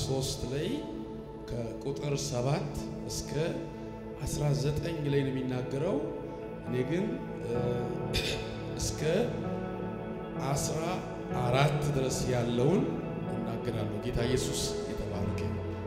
3 ላይ ከቁጥር 7 እስከ 19 ላይ ነው የሚናገረው። እኔ ግን እስከ 14 ድረስ ያለውን እናገራለሁ። ጌታ ኢየሱስ የተባረከ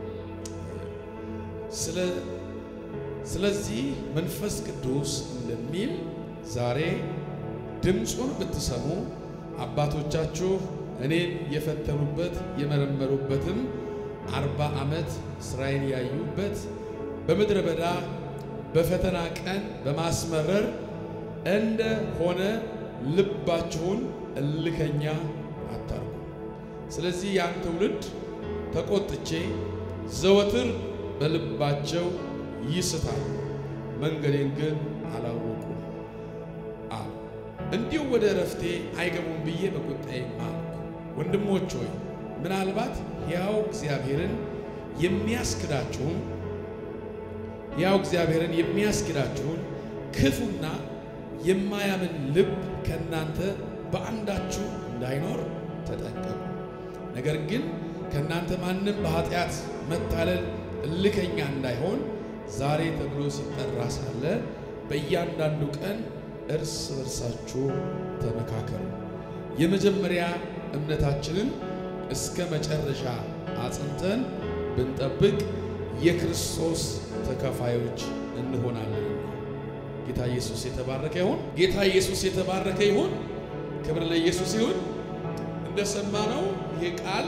ስለ ስለዚህ መንፈስ ቅዱስ እንደሚል ዛሬ ድምፁን ብትሰሙ አባቶቻችሁ እኔን የፈተኑበት የመረመሩበትም አርባ ዓመት ስራዬን ያዩበት በምድረ በዳ በፈተና ቀን በማስመረር እንደሆነ ልባችሁን እልከኛ አታርጉ። ስለዚህ ያን ትውልድ ተቆጥቼ ዘወትር በልባቸው ይስታል፣ መንገዴን ግን አላወቁም አለ። እንዲሁ ወደ እረፍቴ አይገቡም ብዬ በቁጣዬ ማልኩ። ወንድሞች ሆይ ምናልባት ሕያው እግዚአብሔርን የሚያስክዳችሁን ሕያው እግዚአብሔርን የሚያስክዳችሁን ክፉና የማያምን ልብ ከእናንተ በአንዳችሁ እንዳይኖር ተጠንቀቁ። ነገር ግን ከእናንተ ማንም በኃጢአት መታለል እልከኛ እንዳይሆን ዛሬ ተብሎ ሲጠራ ሳለ በእያንዳንዱ ቀን እርስ በርሳችሁ ተመካከሩ። የመጀመሪያ እምነታችንን እስከ መጨረሻ አጽንተን ብንጠብቅ የክርስቶስ ተካፋዮች እንሆናለን። ጌታ ኢየሱስ የተባረከ ይሁን። ጌታ ኢየሱስ የተባረከ ይሁን። ክብር ለኢየሱስ ይሁን። እንደሰማነው ይሄ ቃል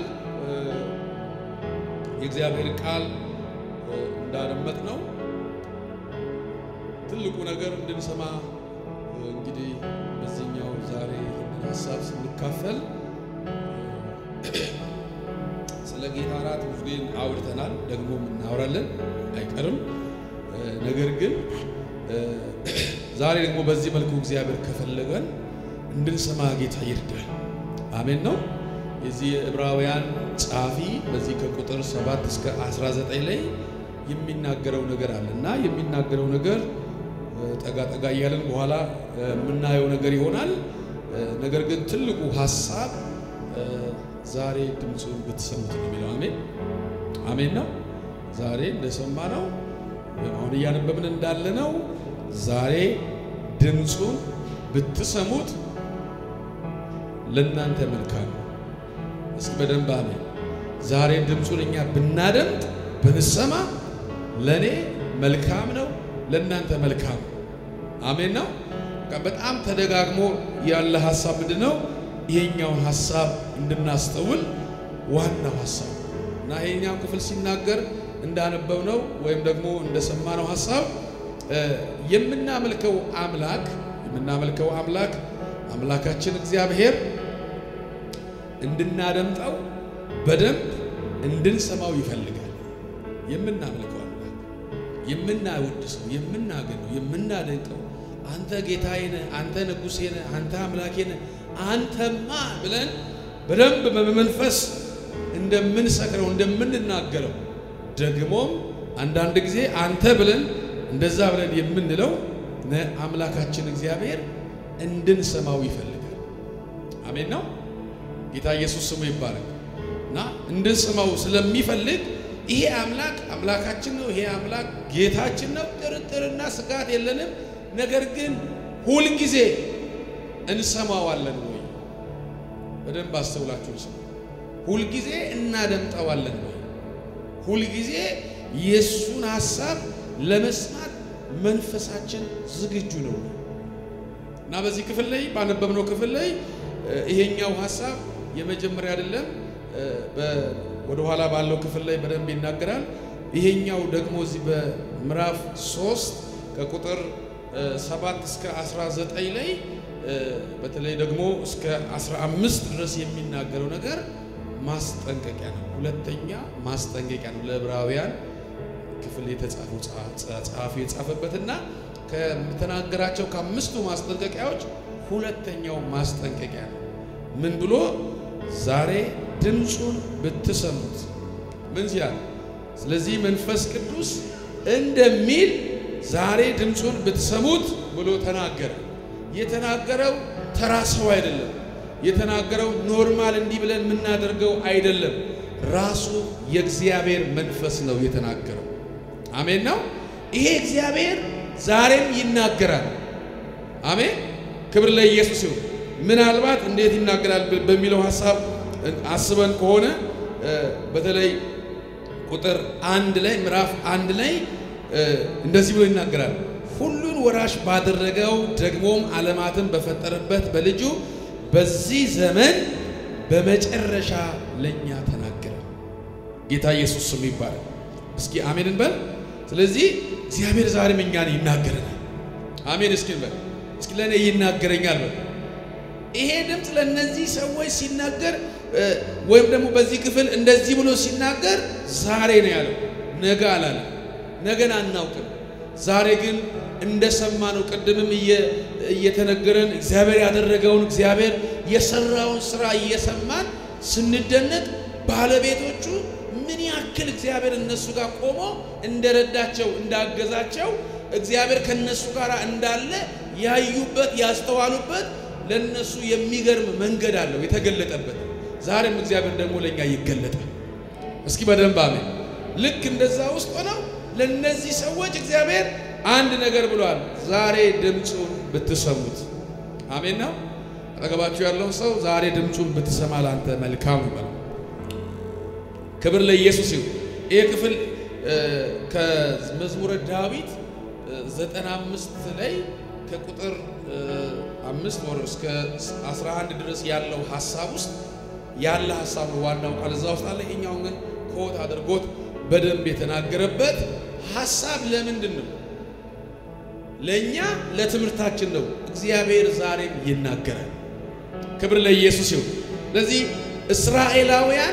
የእግዚአብሔር ቃል እንዳደመጥ ነው ትልቁ ነገር እንድንሰማ እንግዲህ በዚህኛው ዛሬ ይህንን ሀሳብ ስንካፈል ስለ ጌታ እራት ብዙ ጊዜ አውርተናል፣ ደግሞ እናወራለን አይቀርም። ነገር ግን ዛሬ ደግሞ በዚህ መልኩ እግዚአብሔር ከፈለገን እንድንሰማ ጌታ ይርዳል። አሜን ነው። የዚህ የዕብራውያን ጸሐፊ በዚህ ከቁጥር 7 እስከ 19 ላይ የሚናገረው ነገር አለ እና የሚናገረው ነገር ጠጋ ጠጋ እያለን በኋላ የምናየው ነገር ይሆናል። ነገር ግን ትልቁ ሀሳብ ዛሬ ድምፁን ብትሰሙት ነው የሚለው። አሜን አሜን ነው። ዛሬ እንደሰማ ነው አሁን እያነበብን እንዳለ ነው። ዛሬ ድምፁን ብትሰሙት ለእናንተ መልካም ነው። እስኪ በደንብ አሜን። ዛሬ ድምፁን እኛ ብናደምጥ ብንሰማ ለእኔ መልካም ነው፣ ለእናንተ መልካም ነው። አሜን ነው። በጣም ተደጋግሞ ያለ ሀሳብ ምንድን ነው? ይሄኛውን ሀሳብ እንድናስተውል ዋናው ሀሳብ እና ይሄኛው ክፍል ሲናገር እንዳነበብ ነው ወይም ደግሞ እንደሰማነው ሀሳብ የምናመልከው አምላክ የምናመልከው አምላክ አምላካችን እግዚአብሔር እንድናደምጠው በደንብ እንድንሰማው ይፈልጋል። የምናመልከው አምላክ የምናወድሰው፣ የምናገነው፣ የምናደንቀው አንተ ጌታዬ ነህ፣ አንተ ንጉሴ ነህ፣ አንተ አምላኬ ነህ፣ አንተማ ብለን በደንብ በመንፈስ እንደምንሰክረው እንደምንናገረው ደግሞም አንዳንድ ጊዜ አንተ ብለን እንደዛ ብለን የምንለው አምላካችን እግዚአብሔር እንድንሰማው ይፈልጋል። አሜን ነው። ጌታ ኢየሱስ ስሙ ይባረክ እና እንድንሰማው ስለሚፈልግ ይሄ አምላክ አምላካችን ነው። ይሄ አምላክ ጌታችን ነው። ጥርጥርና ስጋት የለንም። ነገር ግን ሁልጊዜ እንሰማዋለን ወይ? በደንብ አስተውላችሁ ስሙ። ሁልጊዜ እናደምጠዋለን ወይ? ሁልጊዜ የእሱን ሐሳብ ለመስማት መንፈሳችን ዝግጁ ነው እና በዚህ ክፍል ላይ ባነበብነው ክፍል ላይ ይሄኛው ሐሳብ የመጀመሪያ አይደለም። ወደ ኋላ ባለው ክፍል ላይ በደንብ ይናገራል። ይሄኛው ደግሞ እዚህ በምዕራፍ 3 ከቁጥር 7 እስከ 19 ላይ በተለይ ደግሞ እስከ 15 ድረስ የሚናገረው ነገር ማስጠንቀቂያ ነው። ሁለተኛ ማስጠንቀቂያ ነው። ለዕብራውያን ክፍል የተጻፈው ጸሐፊ የጻፈበትና ከተናገራቸው ከአምስቱ ማስጠንቀቂያዎች ሁለተኛው ማስጠንቀቂያ ነው። ምን ብሎ ዛሬ ድምፁን ብትሰሙት ምን ሲያል፣ ስለዚህ መንፈስ ቅዱስ እንደሚል ዛሬ ድምፁን ብትሰሙት ብሎ ተናገረ። የተናገረው ተራ ሰው አይደለም። የተናገረው ኖርማል እንዲህ ብለን የምናደርገው አይደለም። ራሱ የእግዚአብሔር መንፈስ ነው የተናገረው። አሜን ነው። ይሄ እግዚአብሔር ዛሬም ይናገራል። አሜን። ክብር ለኢየሱስ ይሁን። ምናልባት እንዴት ይናገራል በሚለው ሐሳብ አስበን ከሆነ በተለይ ቁጥር አንድ ላይ ምዕራፍ አንድ ላይ እንደዚህ ብሎ ይናገራል። ሁሉን ወራሽ ባደረገው ደግሞም ዓለማትን በፈጠረበት በልጁ በዚህ ዘመን በመጨረሻ ለእኛ ተናገረ። ጌታ ኢየሱስ ስሙ ይባላል። እስኪ አሜን እንበል። ስለዚህ እግዚአብሔር ዛሬም እኛን ይናገረናል። አሜን እስኪ እንበል። እስኪ ለእኔ ይናገረኛል በል። ይሄ ድምፅ ለእነዚህ ሰዎች ሲናገር ወይም ደግሞ በዚህ ክፍል እንደዚህ ብሎ ሲናገር ዛሬ ነው ያለው፣ ነገ አላለም። ነገን አናውቅም። ዛሬ ግን እንደሰማነው ቅድምም እየተነገረን እግዚአብሔር ያደረገውን እግዚአብሔር የሰራውን ስራ እየሰማን ስንደነቅ ባለቤቶቹ ምን ያክል እግዚአብሔር እነሱ ጋር ቆሞ እንደረዳቸው እንዳገዛቸው እግዚአብሔር ከነሱ ጋር እንዳለ ያዩበት ያስተዋሉበት ለነሱ የሚገርም መንገድ አለው የተገለጠበት። ዛሬም እግዚአብሔር ደግሞ ለእኛ ይገለጣል። እስኪ በደንብ አሜን። ልክ እንደዛ ውስጥ ሆነው ለነዚህ ሰዎች እግዚአብሔር አንድ ነገር ብሏል። ዛሬ ድምፁን ብትሰሙት፣ አሜን ነው። አጠገባችሁ ያለውን ሰው ዛሬ ድምፁን ብትሰማ ላንተ መልካም ይበላል። ክብር ለኢየሱስ ይሁን። ይህ ክፍል ከመዝሙረ ዳዊት ዘጠና አምስት ላይ ከቁጥር አምስት ወር እስከ 11 ድረስ ያለው ሀሳብ ውስጥ ያለ ሀሳብ ነው። ዋናው ቃል እዛ ውስጥ አለ። ይሄኛውን ግን ኮት አድርጎት በደንብ የተናገረበት ሀሳብ ለምንድን ነው? ለእኛ ለትምህርታችን ነው። እግዚአብሔር ዛሬም ይናገራል። ክብር ለኢየሱስ ይሁን። ስለዚህ እስራኤላውያን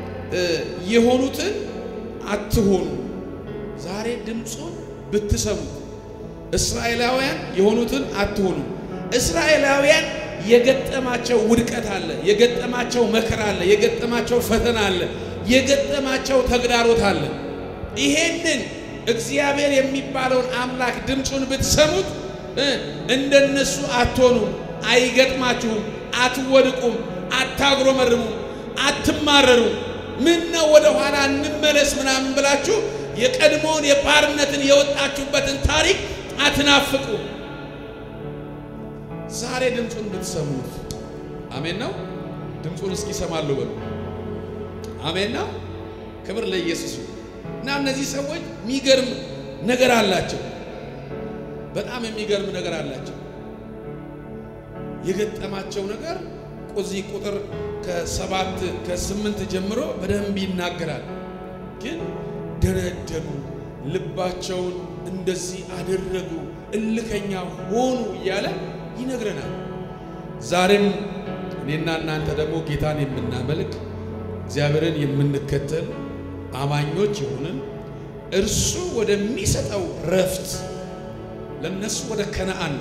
የሆኑትን አትሆኑ፣ ዛሬ ድምፁን ብትሰሙት እስራኤላውያን የሆኑትን አትሆኑ። እስራኤላውያን የገጠማቸው ውድቀት አለ፣ የገጠማቸው መከራ አለ፣ የገጠማቸው ፈተና አለ፣ የገጠማቸው ተግዳሮት አለ። ይሄንን እግዚአብሔር የሚባለውን አምላክ ድምፁን ብትሰሙት እንደነሱ አትሆኑም፣ አይገጥማችሁም፣ አትወድቁም፣ አታጉረመርሙም፣ አትማረሩም። ምን ነው ወደ ኋላ እንመለስ ምናምን ብላችሁ የቀድሞውን የባርነትን የወጣችሁበትን ታሪክ አትናፍቁ። ዛሬ ድምፁን ብትሰሙት አሜን ነው። ድምፁን እስኪ ሰማለሁ በሉ። አሜን ነው። ክብር ለኢየሱስ እና እነዚህ ሰዎች የሚገርም ነገር አላቸው። በጣም የሚገርም ነገር አላቸው። የገጠማቸው ነገር እዚህ ቁጥር ከሰባት ከስምንት ጀምሮ በደንብ ይናገራል። ግን ደነደኑ፣ ልባቸውን እንደዚህ አደረጉ፣ እልከኛ ሆኑ እያለ ይነግረናል። ዛሬም እኔና እናንተ ደግሞ ጌታን የምናመልክ እግዚአብሔርን የምንከተል አማኞች የሆንን እርሱ ወደሚሰጠው ረፍት ለነሱ ወደ ከነአን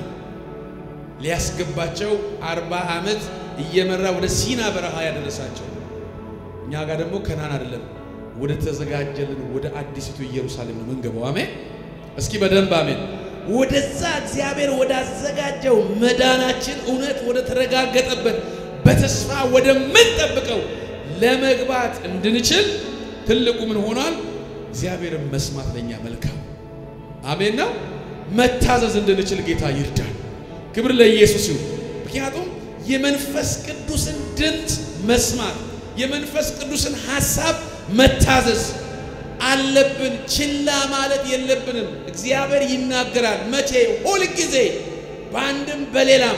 ሊያስገባቸው አርባ ዓመት እየመራ ወደ ሲና በረሃ ያደረሳቸው እኛ ጋር ደግሞ ከነአን አይደለም ወደ ተዘጋጀልን ወደ አዲሲቱ ኢየሩሳሌም ነው ምንገባው። አሜን። እስኪ በደንብ አሜን። ወደዛ እግዚአብሔር ወዳዘጋጀው መዳናችን እውነት ወደ ተረጋገጠበት በተስፋ ወደምንጠብቀው ለመግባት እንድንችል ትልቁ ምን ሆኗል? እግዚአብሔርን መስማት ለኛ መልካም አሜን ነው። መታዘዝ እንድንችል ጌታ ይርዳል። ክብር ለኢየሱስ ይሁን። ምክንያቱም የመንፈስ ቅዱስን ድምፅ መስማት የመንፈስ ቅዱስን ሐሳብ መታዘዝ አለብን። ችላ ማለት የለብንም። እግዚአብሔር ይናገራል። መቼ? ሁል ጊዜ በአንድም በሌላም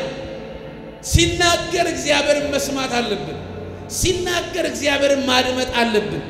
ሲናገር እግዚአብሔርን መስማት አለብን። ሲናገር እግዚአብሔርን ማድመጥ አለብን።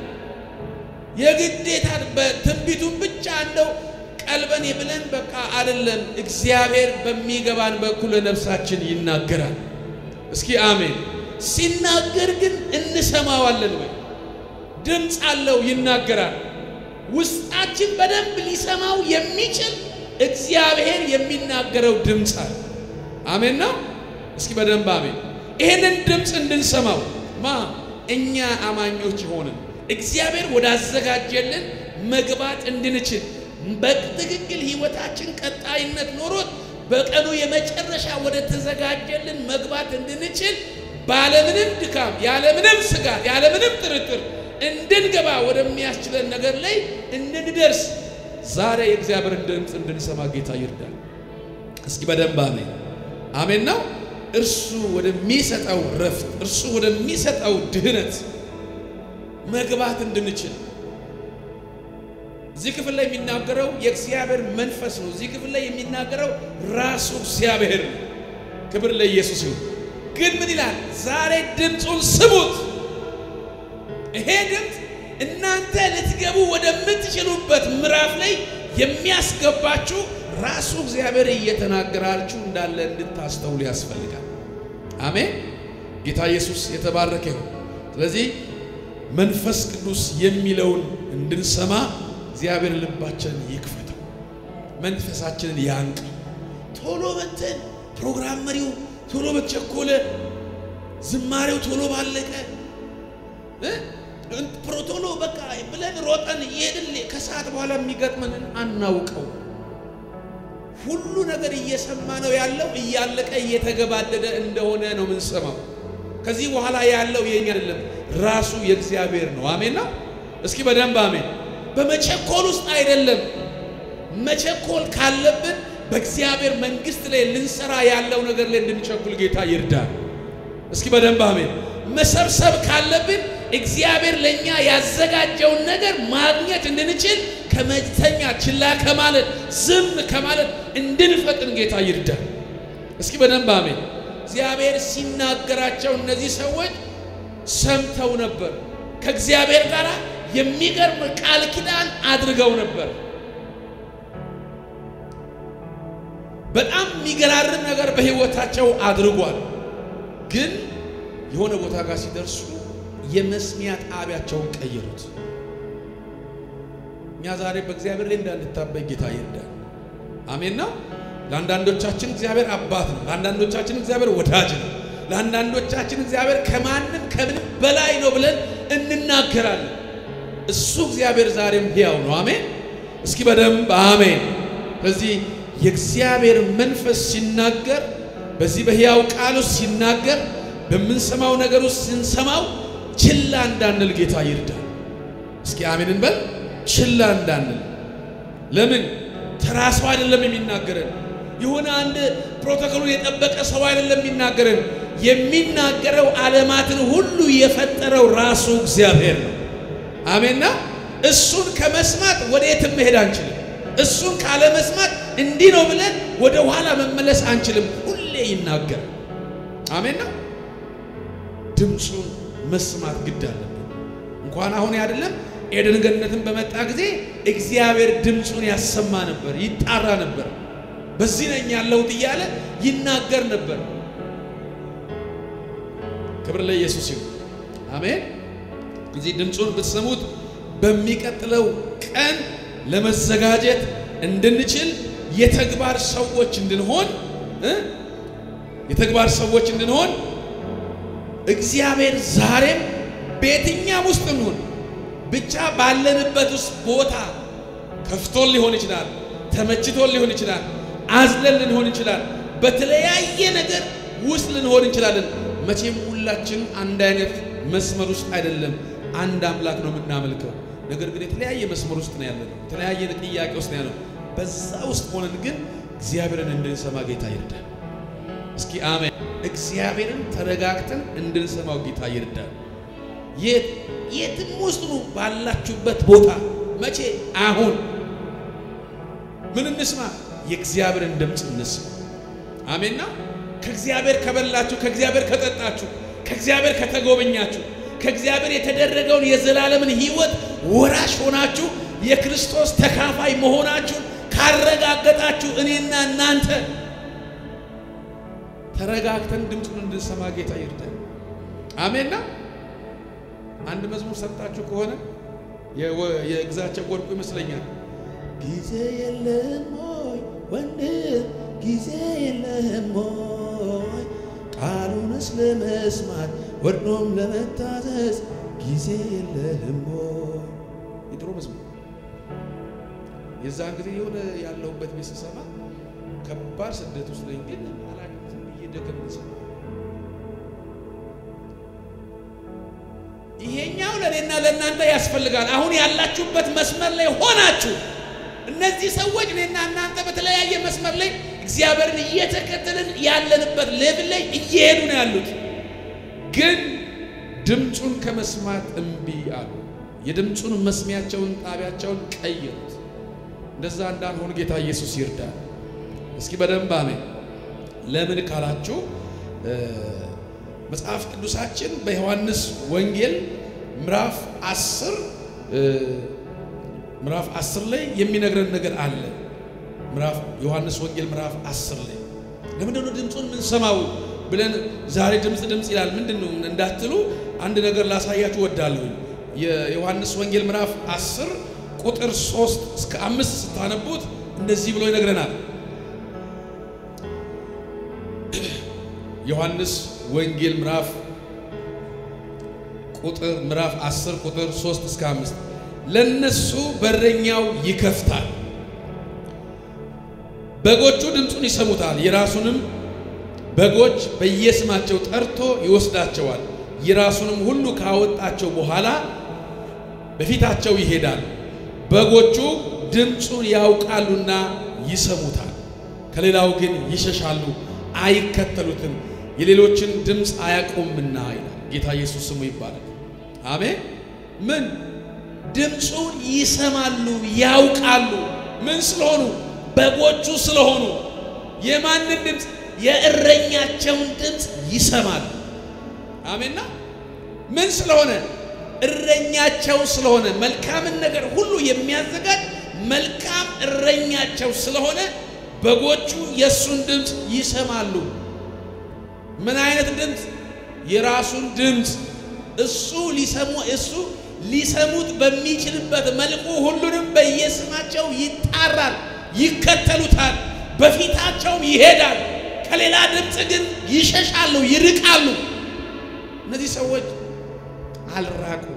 የግዴታ በትንቢቱን ብቻ እንደው ቀልበን ብለን በቃ አይደለም። እግዚአብሔር በሚገባን በኩል ለነፍሳችን ይናገራል። እስኪ አሜን። ሲናገር ግን እንሰማዋለን ወይ? ድምፅ አለው፣ ይናገራል። ውስጣችን በደንብ ሊሰማው የሚችል እግዚአብሔር የሚናገረው ድምፅ አለ። አሜን ነው። እስኪ በደንብ አሜን። ይሄንን ድምፅ እንድንሰማው ማ እኛ አማኞች ሆንን እግዚአብሔር ወዳዘጋጀልን መግባት እንድንችል በትክክል ሕይወታችን ቀጣይነት ኖሮት በቀኑ የመጨረሻ ወደ ተዘጋጀልን መግባት እንድንችል ባለምንም ድካም ያለምንም ስጋት ያለምንም ጥርጥር እንድንገባ ወደሚያስችለን ነገር ላይ እንድንደርስ ዛሬ የእግዚአብሔርን ድምፅ እንድንሰማ ጌታ ይርዳል። እስኪ በደንብ አሜን አሜን ነው። እርሱ ወደሚሰጠው ረፍት፣ እርሱ ወደሚሰጠው ድህነት መግባት እንድንችል እዚህ ክፍል ላይ የሚናገረው የእግዚአብሔር መንፈስ ነው። እዚህ ክፍል ላይ የሚናገረው ራሱ እግዚአብሔር ነው። ክብር ለኢየሱስ ይሁን። ግን ምን ይላል? ዛሬ ድምፁን ስሙት። ይሄ ድምፅ እናንተ ልትገቡ ወደምትችሉበት ምዕራፍ ላይ የሚያስገባችሁ ራሱ እግዚአብሔር እየተናገራችሁ እንዳለ እንድታስተውሉ ያስፈልጋል። አሜን። ጌታ ኢየሱስ የተባረከ ይሁን። ስለዚህ መንፈስ ቅዱስ የሚለውን እንድንሰማ እግዚአብሔር ልባችንን ይክፈተው፣ መንፈሳችንን ያንቅ። ቶሎ በተን ፕሮግራም መሪው ቶሎ በተቸኮለ ዝማሬው ቶሎ ባለቀ ቶሎ በቃ ብለን ሮጠን እየሄድን ከሰዓት በኋላ የሚገጥመንን አናውቀው። ሁሉ ነገር እየሰማ ነው ያለው እያለቀ እየተገባደደ እንደሆነ ነው የምንሰማው። ከዚህ በኋላ ያለው የኛ አይደለም፣ ራሱ የእግዚአብሔር ነው። አሜን ነው። እስኪ በደንብ አሜን። በመቸኮል ውስጥ አይደለም። መቸኮል ካለብን በእግዚአብሔር መንግስት ላይ ልንሰራ ያለው ነገር ላይ እንድንቸኩል ጌታ ይርዳል። እስኪ በደንብ አሜን። መሰብሰብ ካለብን እግዚአብሔር ለእኛ ያዘጋጀውን ነገር ማግኘት እንድንችል ከመተኛ ችላ ከማለት ዝም ከማለት እንድንፈጥን ጌታ ይርዳል። እስኪ በደንብ አሜን። እግዚአብሔር ሲናገራቸው እነዚህ ሰዎች ሰምተው ነበር። ከእግዚአብሔር ጋር የሚገርም ቃል ኪዳን አድርገው ነበር። በጣም የሚገራርም ነገር በሕይወታቸው አድርጓል። ግን የሆነ ቦታ ጋር ሲደርሱ የመስሚያ ጣቢያቸውን ቀየሩት። እኛ ዛሬ በእግዚአብሔር ላይ እንዳንታበይ ጌታ ይርዳል። አሜን ነው። ለአንዳንዶቻችን እግዚአብሔር አባት ነው። ለአንዳንዶቻችን እግዚአብሔር ወዳጅ ነው። ለአንዳንዶቻችን እግዚአብሔር ከማንም ከምንም በላይ ነው ብለን እንናገራለን። እሱ እግዚአብሔር ዛሬም ሕያው ነው። አሜን። እስኪ በደንብ አሜን። ስለዚህ የእግዚአብሔር መንፈስ ሲናገር በዚህ በሕያው ቃል ውስጥ ሲናገር በምንሰማው ነገር ውስጥ ስንሰማው ችላ እንዳንል ጌታ ይርዳል። እስኪ አሜን እንበል። ችላ እንዳንል። ለምን ተራ ሰው አይደለም የሚናገረን። የሆነ አንድ ፕሮቶኮሉን የጠበቀ ሰው አይደለም የሚናገረን። የሚናገረው ዓለማትን ሁሉ የፈጠረው ራሱ እግዚአብሔር ነው። አሜንና እሱን ከመስማት ወደ የትም መሄድ አንችልም። እሱን ካለመስማት እንዲህ ነው ብለን ወደ ኋላ መመለስ አንችልም። ሁሌ ይናገራል። አሜን ነው። ድምፁን መስማት ግድ አለብን። እንኳን አሁን አይደለም ኤደን ገነትን በመጣ ጊዜ እግዚአብሔር ድምፁን ያሰማ ነበር፣ ይጣራ ነበር። በዚህ ነኝ ያለሁት እያለ ይናገር ነበር። ክብር ለኢየሱስ ይሁን። አሜን። እዚህ ድምፁን ብትሰሙት በሚቀጥለው ቀን ለመዘጋጀት እንድንችል የተግባር ሰዎች እንድንሆን የተግባር ሰዎች እንድንሆን እግዚአብሔር ዛሬም በየትኛም ውስጥ እንሁን ብቻ ባለንበት ውስጥ ቦታ ከፍቶን ሊሆን ይችላል፣ ተመችቶን ሊሆን ይችላል፣ አዝለን ልንሆን ይችላል፣ በተለያየ ነገር ውስጥ ልንሆን እንችላለን። መቼም ሁላችን አንድ አይነት መስመር ውስጥ አይደለም፣ አንድ አምላክ ነው የምናመልከው። ነገር ግን የተለያየ መስመር ውስጥ ነው ያለነው፣ የተለያየ ጥያቄ ውስጥ ነው ያለነው። በዛ ውስጥ ሆነን ግን እግዚአብሔርን እንድንሰማ ጌታ ይርዳል። እስኪ አሜን። እግዚአብሔርን ተረጋግተን እንድንሰማው ጌታ ይርዳል። የትም ውስጥ ነው ባላችሁበት ቦታ መቼ አሁን ምን እንስማ? የእግዚአብሔርን ድምፅ እንስማ። አሜንና ከእግዚአብሔር ከበላችሁ፣ ከእግዚአብሔር ከጠጣችሁ፣ ከእግዚአብሔር ከተጎበኛችሁ፣ ከእግዚአብሔር የተደረገውን የዘላለምን ሕይወት ወራሽ ሆናችሁ የክርስቶስ ተካፋይ መሆናችሁን ካረጋገጣችሁ እኔና እናንተ ተረጋግተን ድምፁን እንድንሰማ ጌታ ይርዳል። አሜንና አንድ መዝሙር ሰምታችሁ ከሆነ የግዛቸው ወርቁ ይመስለኛል። ጊዜ የለም ሆይ ወንድም ጊዜ የለም ሆይ ቃሉንስ ለመስማት ወርዶም ለመታዘዝ ጊዜ የለም ሆይ የድሮ መዝሙር የዛን ጊዜ የሆነ ያለሁበት ቤት ስሰማ ከባድ ስደት ውስጥ ነኝ፣ ግን አላውቅም ብዬ ደከም ይሄኛው ለእኔና ለእናንተ ያስፈልጋል። አሁን ያላችሁበት መስመር ላይ ሆናችሁ እነዚህ ሰዎች እኔና እናንተ በተለያየ መስመር ላይ እግዚአብሔርን እየተከተልን ያለንበት ሌቭል ላይ እየሄዱ ነው ያሉት። ግን ድምፁን ከመስማት እምቢ አሉ። የድምፁን መስሚያቸውን ጣቢያቸውን ቀየሩት። እንደዛ እንዳንሆን ጌታ ኢየሱስ ይርዳል። እስኪ በደንብ አሜን። ለምን ካላችሁ መጽሐፍ ቅዱሳችን በዮሐንስ ወንጌል ምዕራፍ 10 ምዕራፍ 10 ላይ የሚነግረን ነገር አለ። ምዕራፍ ዮሐንስ ወንጌል ምዕራፍ 10 ላይ ለምንድን ነው ድምፁን የምንሰማው ብለን ዛሬ ድምፅ ድምፅ ይላል ምንድን ነው እንዳትሉ አንድ ነገር ላሳያችሁ ወዳለሁ። የዮሐንስ ወንጌል ምዕራፍ 10 ቁጥር 3 እስከ አምስት ስታነቡት እንደዚህ ብሎ ይነግረናል። ዮሐንስ ወንጌል ምዕራፍ ቁጥር ምዕራፍ 10 ቁጥር 3 እስከ 5 ለነሱ በረኛው ይከፍታል፣ በጎቹ ድምፁን ይሰሙታል፣ የራሱንም በጎች በየስማቸው ጠርቶ ይወስዳቸዋል። የራሱንም ሁሉ ካወጣቸው በኋላ በፊታቸው ይሄዳል። በጎቹ ድምፁን ያውቃሉና ይሰሙታል፣ ከሌላው ግን ይሸሻሉ፣ አይከተሉትም፣ የሌሎችን ድምፅ አያውቁምና ይላል። ጌታ ኢየሱስ ስሙ ይባላል። አሜን። ምን ድምፁን ይሰማሉ፣ ያውቃሉ። ምን ስለሆኑ? በጎቹ ስለሆኑ። የማንን ድምፅ? የእረኛቸውን ድምፅ ይሰማሉ። አሜንና ምን ስለሆነ? እረኛቸው ስለሆነ መልካምን ነገር ሁሉ የሚያዘጋጅ መልካም እረኛቸው ስለሆነ በጎቹ የእሱን ድምፅ ይሰማሉ። ምን አይነት ድምፅ? የራሱን ድምፅ እሱ ሊሰሙ እሱ ሊሰሙት በሚችልበት መልኩ ሁሉንም በየስማቸው ይጣራል፣ ይከተሉታል፣ በፊታቸውም ይሄዳል። ከሌላ ድምፅ ግን ይሸሻሉ፣ ይርቃሉ። እነዚህ ሰዎች አልራቁም።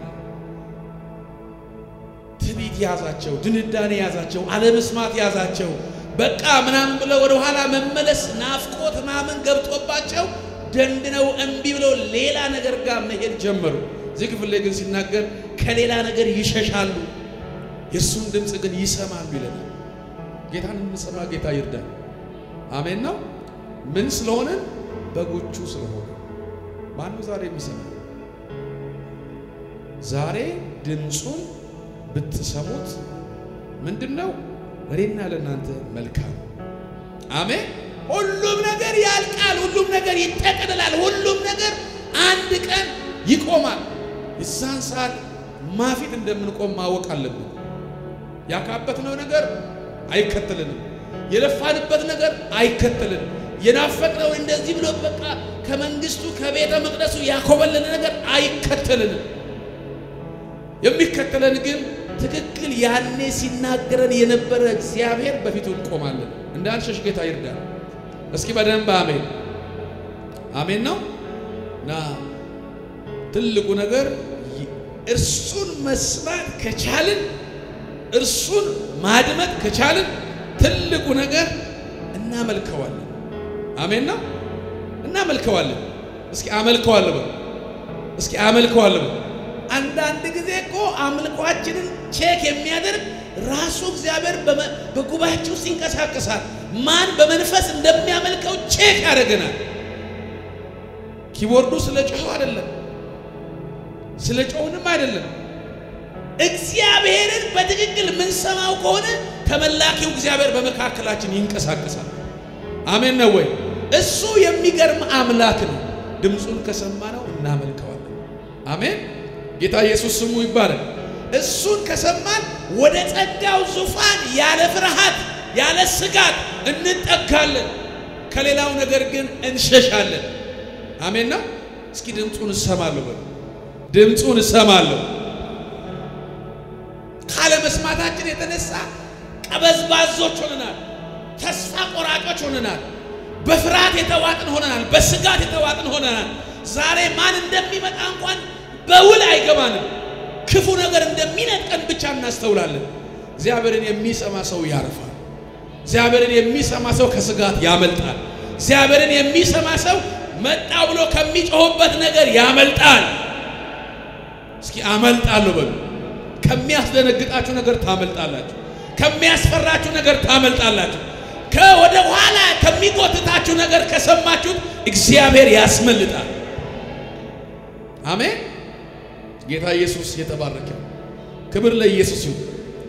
ትዕቢት ያዛቸው፣ ድንዳኔ ያዛቸው፣ አለመስማት ያዛቸው። በቃ ምናምን ብለው ወደ ኋላ መመለስ ናፍቆት ምናምን ገብቶባቸው ደንድነው እምቢ ብለው ሌላ ነገር ጋር መሄድ ጀመሩ። እዚህ ክፍል ላይ ግን ሲናገር ከሌላ ነገር ይሸሻሉ፣ የእሱን ድምፅ ግን ይሰማሉ ይለናል። ጌታን የምንሰማ ጌታ ይርዳል። አሜን ነው። ምን ስለሆነ በጎቹ ስለሆነ። ማነው ዛሬ የሚሰማ? ዛሬ ድምፁን ብትሰሙት ምንድን ነው ለእኔና ለእናንተ መልካም። አሜን። ሁሉም ነገር ያልቃል። ሁሉም ነገር ይጠቀልላል። ሁሉም ነገር አንድ ቀን ይቆማል። የዛን ሰዓት ማፊት እንደምንቆም ማወቅ አለብን። ያካበትነው ነገር አይከተልንም። የለፋንበት ነገር አይከተልንም። የናፈቅነው እንደዚህ ብሎ በቃ ከመንግስቱ ከቤተ መቅደሱ ያኮበለነ ነገር አይከተልንም። የሚከተለን ግን ትክክል ያኔ ሲናገረን የነበረ እግዚአብሔር በፊቱ እንቆማለን። እንዳንሸሽ ጌታ ይርዳል። እስኪ በደንብ አሜን አሜን ነው እና ትልቁ ነገር እርሱን መስማት ከቻልን እርሱን ማድመጥ ከቻልን ትልቁ ነገር እናመልከዋለን። አሜን ነው እናመልከዋለን። እስኪ አመልከዋለሁ በሉ። እስኪ አመልከዋለሁ በሉ። አንዳንድ ጊዜ እኮ አምልኳችንን ቼክ የሚያደርግ ራሱ እግዚአብሔር በጉባኤያችን ውስጥ ይንቀሳቀሳል። ማን በመንፈስ እንደሚያመልከው ቼክ ያደርገናል። ኪቦርዱ ስለ ጮኸው አይደለም፣ ስለ ጮህንም አይደለም። እግዚአብሔርን በትክክል የምንሰማው ከሆነ ተመላኪው እግዚአብሔር በመካከላችን ይንቀሳቀሳል። አሜን ነው ወይ? እሱ የሚገርም አምላክ ነው። ድምፁን ከሰማነው እናመልከዋለን። አሜን። ጌታ ኢየሱስ ስሙ ይባላል። እሱን ከሰማን ወደ ጸጋው ዙፋን ያለ ፍርሃት ያለ ስጋት እንጠጋለን። ከሌላው ነገር ግን እንሸሻለን። አሜን ነው። እስኪ ድምፁን እሰማለሁ በሉ። ድምፁን እሰማለሁ። ካለ መስማታችን የተነሳ ቀበዝባዞች ሆነናል። ተስፋ ቆራጮች ሆነናል። በፍርሃት የተዋጥን ሆነናል። በስጋት የተዋጥን ሆነናል። ዛሬ ማን እንደሚመጣ እንኳን በውል አይገባንም። ክፉ ነገር እንደሚነጥቀን ብቻ እናስተውላለን። እግዚአብሔርን የሚሰማ ሰው ያርፋል። እግዚአብሔርን የሚሰማ ሰው ከስጋት ያመልጣል። እግዚአብሔርን የሚሰማ ሰው መጣ ብሎ ከሚጮህበት ነገር ያመልጣል። እስኪ አመልጣለሁ በሉ። ከሚያስደነግጣችሁ ነገር ታመልጣላችሁ። ከሚያስፈራችሁ ነገር ታመልጣላችሁ። ከወደ ኋላ ከሚጎትታችሁ ነገር ከሰማችሁት እግዚአብሔር ያስመልጣል። አሜን። ጌታ ኢየሱስ የተባረከ ክብር ለኢየሱስ ይሁን።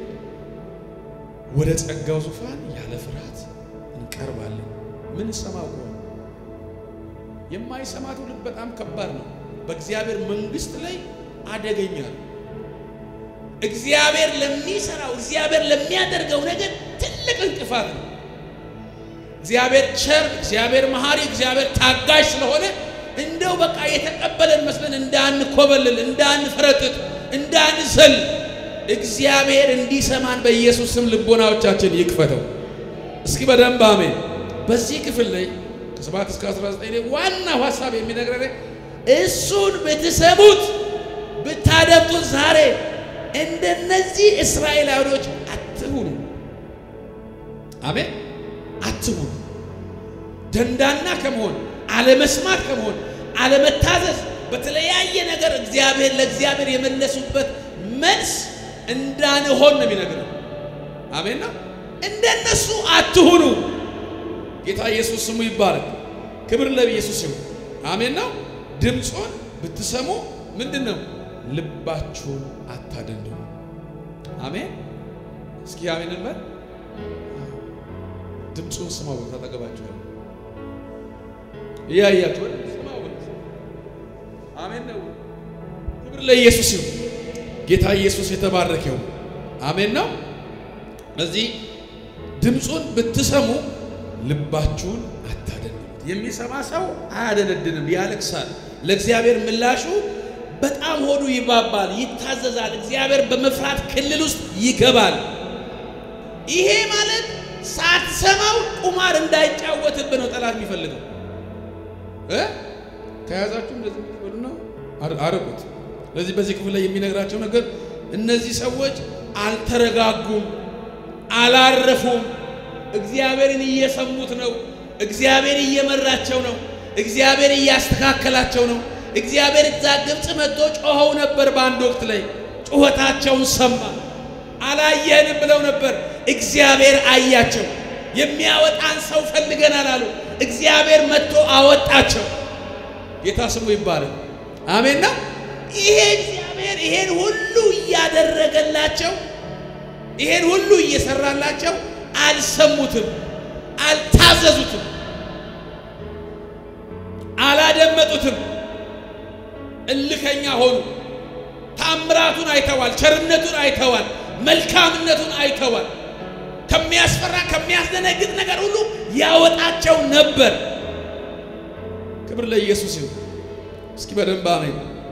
ወደ ጸጋው ዙፋን ያለ ፍርሃት እንቀርባለን። ምን ሰማው ከሆነ የማይሰማ ትውልድ በጣም ከባድ ነው። በእግዚአብሔር መንግስት ላይ አደገኛ ነው። እግዚአብሔር ለሚሰራው እግዚአብሔር ለሚያደርገው ነገር ትልቅ እንቅፋት ነው። እግዚአብሔር ቸር፣ እግዚአብሔር መሐሪ፣ እግዚአብሔር ታጋሽ ስለሆነ እንደው በቃ የተቀበለን መስለን እንዳንኮበልል፣ እንዳንፈረጥጥ፣ እንዳንዘል እግዚአብሔር እንዲሰማን በኢየሱስ ስም ልቦናዎቻችን ይክፈተው። እስኪ በደንብ አሜን። በዚህ ክፍል ላይ ከ7 እስከ 19 ላይ ዋናው ሐሳብ የሚነግረን እሱን ብትሰሙት ብታደምጡት ዛሬ እንደነዚህ እስራኤላውያኖች አትሁኑ። አሜን አትሁኑ። ደንዳና ከመሆን አለመስማት ከመሆን አለመታዘዝ፣ በተለያየ ነገር እግዚአብሔር ለእግዚአብሔር የመለሱበት መልስ እንዳንሆን ነው የሚነግረን። አሜን ነው። እንደነሱ አትሁኑ። ጌታ ኢየሱስ ስሙ ይባረክ። ክብር ለኢየሱስ ይሁን። አሜን ነው። ድምፁን ብትሰሙ ምንድን ነው ልባችሁን አታደንድኑ። አሜን። እስኪ አሜን እንበል። ድምፁን ስማው። ታጠገባችሁ እያያችሁ ስማው። አሜን ነው። ክብር ለኢየሱስ ይሁን። ጌታ ኢየሱስ የተባረከው አሜን ነው። እዚህ ድምፁን ብትሰሙ ልባችሁን አታደንድኑት። የሚሰማ ሰው አያደነድንም፣ ያለቅሳል። ለእግዚአብሔር ምላሹ በጣም ሆዱ ይባባል፣ ይታዘዛል። እግዚአብሔር በመፍራት ክልል ውስጥ ይገባል። ይሄ ማለት ሳትሰማው ቁማር እንዳይጫወትብህ ነው ጠላት የሚፈልገው እ ከያዛችሁ እንደዚህ ነው አርቁት። ስለዚህ በዚህ ክፍል ላይ የሚነግራቸው ነገር እነዚህ ሰዎች አልተረጋጉም፣ አላረፉም። እግዚአብሔርን እየሰሙት ነው። እግዚአብሔር እየመራቸው ነው። እግዚአብሔር እያስተካከላቸው ነው። እግዚአብሔር እዛ ግብፅ መጥቶ ጮኸው ነበር። በአንድ ወቅት ላይ ጩኸታቸውን ሰማ። አላየንም ብለው ነበር። እግዚአብሔር አያቸው። የሚያወጣን ሰው ፈልገናል አሉ። እግዚአብሔር መጥቶ አወጣቸው። ጌታ ስሙ ይባላል። አሜን ነው። ይሄ እግዚአብሔር ይሄን ሁሉ እያደረገላቸው ይሄን ሁሉ እየሰራላቸው አልሰሙትም፣ አልታዘዙትም፣ አላደመጡትም። እልከኛ ሆኑ። ታምራቱን አይተዋል፣ ቸርነቱን አይተዋል፣ መልካምነቱን አይተዋል። ከሚያስፈራ ከሚያስደነግጥ ነገር ሁሉ ያወጣቸው ነበር። ክብር ለኢየሱስ ይሁን። እስኪ በደንብ አሜን።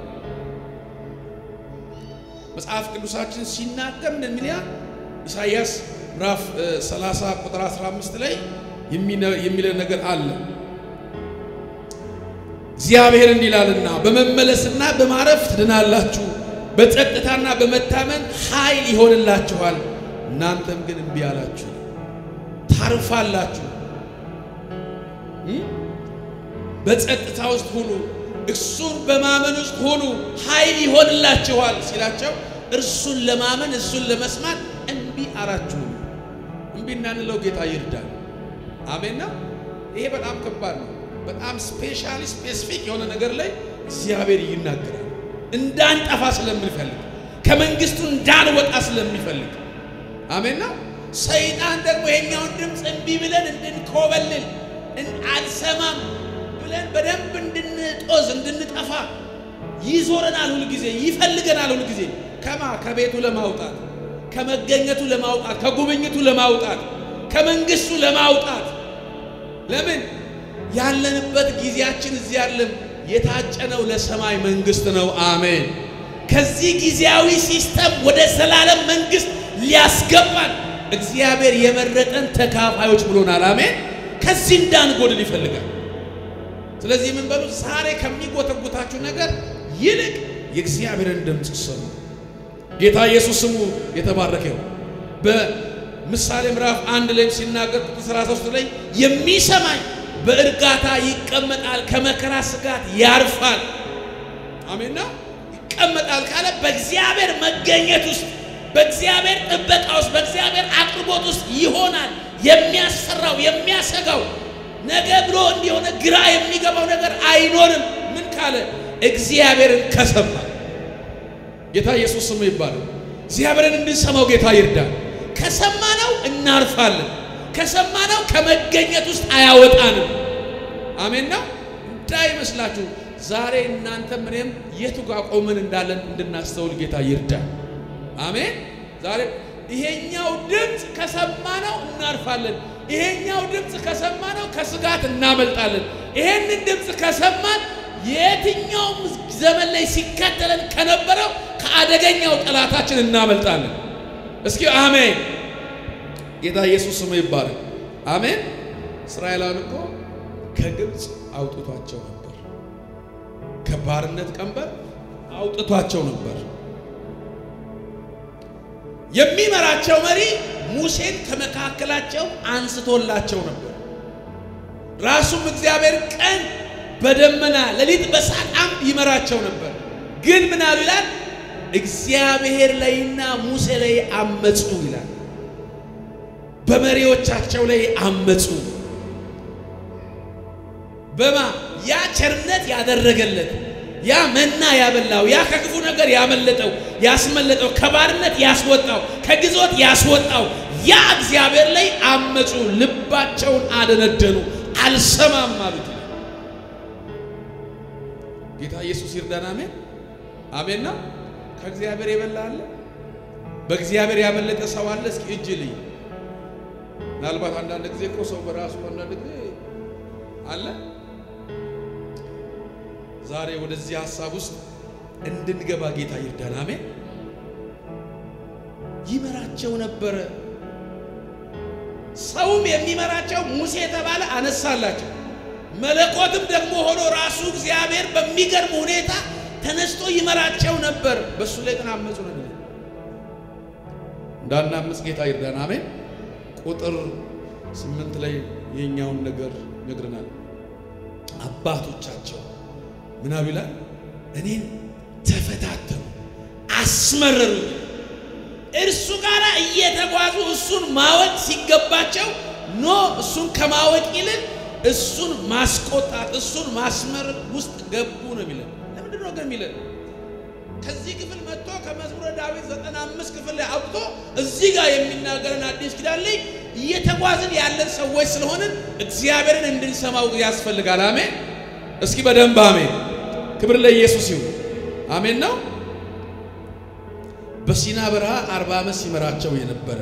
መጽሐፍ ቅዱሳችን ሲናገር እንደሚል ኢሳይያስ ምዕራፍ 30 ቁጥር 15 ላይ የሚለን ነገር አለ። እግዚአብሔር እንዲህ ይላልና በመመለስና በማረፍ ትድናላችሁ፣ በጸጥታና በመታመን ኃይል ይሆንላችኋል። እናንተም ግን እምቢ አላችሁ፣ ታርፋላችሁ። በጸጥታ ውስጥ ሁኑ፣ እሱን በማመን ውስጥ ሁኑ፣ ኃይል ይሆንላችኋል ሲላቸው እርሱን ለማመን እሱን ለመስማት እምቢ አላችሁ። እምቢ እንዳንለው ጌታ ይርዳል። አሜን ነው። ይሄ በጣም ከባድ ነው። በጣም ስፔሻሊ ስፔሲፊክ የሆነ ነገር ላይ እግዚአብሔር ይናገራል። እንዳንጠፋ ስለምንፈልግ ከመንግስቱ እንዳንወጣ ስለሚፈልግ አሜን ነው። ሰይጣን ደግሞ ይሄኛውን ድምፅ እምቢ ብለን እንድንኮበልል አልሰማም ብለን በደንብ እንድንጦዝ እንድንጠፋ ይዞረናል። ሁል ጊዜ ይፈልገናል። ሁል ጊዜ ከማ ከቤቱ ለማውጣት ከመገኘቱ ለማውጣት ከጉብኝቱ ለማውጣት ከመንግስቱ ለማውጣት ለምን ያለንበት ጊዜያችን እዚህ ያለም የታጨነው ለሰማይ መንግስት ነው። አሜን። ከዚህ ጊዜያዊ ሲስተም ወደ ዘላለም መንግስት ሊያስገባን እግዚአብሔር የመረጠን ተካፋዮች ብሎናል። አሜን። ከዚህ እንዳንጎድል ይፈልጋል። ስለዚህ ምን በሉ ዛሬ ከሚጎተጉታችሁ ነገር ይልቅ የእግዚአብሔርን ድምፅ ስሙ። ጌታ ኢየሱስ ስሙ የተባረከው በምሳሌ ምዕራፍ አንድ ላይም ሲናገር ቁጥር 13 ላይ የሚሰማኝ በእርጋታ ይቀመጣል፣ ከመከራ ስጋት ያርፋል። አሜንና ይቀመጣል ካለ በእግዚአብሔር መገኘት ውስጥ በእግዚአብሔር ጥበቃ ውስጥ በእግዚአብሔር አቅርቦት ውስጥ ይሆናል። የሚያስፈራው የሚያሰጋው ነገ ብሎ እንዲሆነ ግራ የሚገባው ነገር አይኖርም። ምን ካለ እግዚአብሔርን ከሰማ ጌታ ኢየሱስ ስሙ ይባላል። እግዚአብሔርን እንድንሰማው ጌታ ይርዳል። ከሰማነው እናርፋለን። ከሰማነው ከመገኘት ውስጥ አያወጣንም። አሜን ነው እንዳይመስላችሁ። ዛሬ እናንተም እኔም የቱ ጋር ቆመን እንዳለን እንድናስተውል ጌታ ይርዳል። አሜን። ዛሬ ይሄኛው ድምፅ ከሰማነው እናርፋለን። ይሄኛው ድምፅ ከሰማነው ከስጋት እናመልጣለን። ይሄንን ድምፅ ከሰማን የትኛውም ዘመን ላይ ሲከተለን ከነበረው ከአደገኛው ጠላታችን እናመልጣለን። እስኪ አሜን። ጌታ ኢየሱስ ስሙ ይባላል። አሜን። እስራኤላውያን እኮ ከግብፅ አውጥቷቸው ነበር። ከባርነት ቀንበር አውጥቷቸው ነበር። የሚመራቸው መሪ ሙሴን ከመካከላቸው አንስቶላቸው ነበር። ራሱም እግዚአብሔር ቀን በደመና ሌሊት በእሳት አምድ ይመራቸው ነበር። ግን ምን አሉ ይላል? እግዚአብሔር ላይና ሙሴ ላይ አመፁ ይላል። በመሪዎቻቸው ላይ አመፁ። በማ ያ ቸርነት ያደረገለት ያ መና ያበላው ያ ከክፉ ነገር ያመለጠው ያስመለጠው ከባርነት ያስወጣው ከግዞት ያስወጣው ያ እግዚአብሔር ላይ አመፁ። ልባቸውን አደነደኑ፣ አልሰማም አሉት። ጌታ ኢየሱስ ይርዳን። አሜን አሜን ነው። ከእግዚአብሔር የበላ አለ? በእግዚአብሔር ያመለጠ ሰው አለ? እስኪ እጅ ልይ። ምናልባት አንዳንድ ጊዜ እኮ ሰው በራሱ አንዳንድ ጊዜ አለ። ዛሬ ወደዚህ ሀሳብ ውስጥ እንድንገባ ጌታ ይርዳን። አሜን። ይመራቸው ነበረ። ሰውም የሚመራቸው ሙሴ የተባለ አነሳላቸው። መለኮትም ደግሞ ሆኖ ራሱ እግዚአብሔር በሚገርም ሁኔታ ተነስቶ ይመራቸው ነበር። በእሱ ላይ ግን አመፁ ነው የሚለው። እንዳናምፅ ጌታ ይርዳን። አሜን። ቁጥር ስምንት ላይ የኛውን ነገር ነግረናል። አባቶቻቸው ምን አሉ ይላል? እኔን ተፈታተኑ፣ አስመረሩኝ። እርሱ ጋር እየተጓዙ እሱን ማወቅ ሲገባቸው ኖ እሱን ከማወቅ ይልቅ እሱን ማስቆጣት እሱን ማስመረር ውስጥ ገቡ ነው የሚለን። ለምንድን ነው ግን የሚለን? ከዚህ ክፍል መጥቶ ከመዝሙረ ዳዊት ዘጠና አምስት ክፍል ላይ አውጥቶ እዚህ ጋር የሚናገረን አዲስ ኪዳን ላይ እየተጓዝን ያለን ሰዎች ስለሆንን እግዚአብሔርን እንድንሰማው ያስፈልጋል። አሜን። እስኪ በደንብ አሜን። ክብር ለኢየሱስ ይሁን። አሜን ነው። በሲና በረሃ አርባ ዓመት ሲመራቸው የነበረ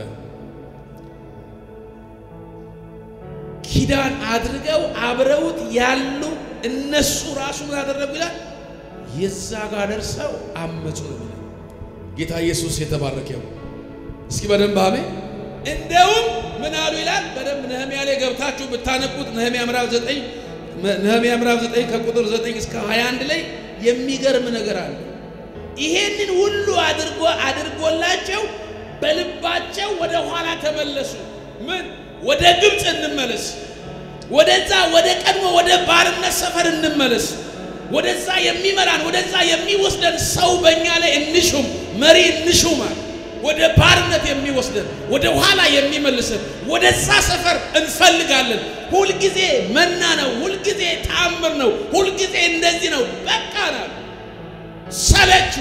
ኪዳን አድርገው አብረውት ያሉ እነሱ ራሱ ምን አደረጉ ይላል? የዛ ጋር ደርሰው አመፁ ነው የሚለው። ጌታ ኢየሱስ የተባረከ ይሁን። እስኪ በደንብ አሜን። እንደውም ምን አሉ ይላል? በደንብ ነህሚያ ላይ ገብታችሁ ብታነቡት ነህሚያ ምዕራፍ 9 ነህሚያ ምዕራፍ 9 ከቁጥር 9 እስከ 21 ላይ የሚገርም ነገር አለ። ይሄንን ሁሉ አድርጎ አድርጎላቸው በልባቸው ወደ ኋላ ተመለሱ። ምን ወደ ግብፅ እንመለስ፣ ወደዛ ወደ ቀድሞ ወደ ባርነት ሰፈር እንመለስ፣ ወደዛ የሚመራን ወደዛ የሚወስደን ሰው በእኛ ላይ እንሹም፣ መሪ እንሹማል። ወደ ባርነት የሚወስደን ወደ ኋላ የሚመልሰን ወደዛ ሰፈር እንፈልጋለን። ሁልጊዜ መና ነው፣ ሁልጊዜ ተአምር ነው፣ ሁልጊዜ እንደዚህ ነው። በቃ ነው። ሰለቹ፣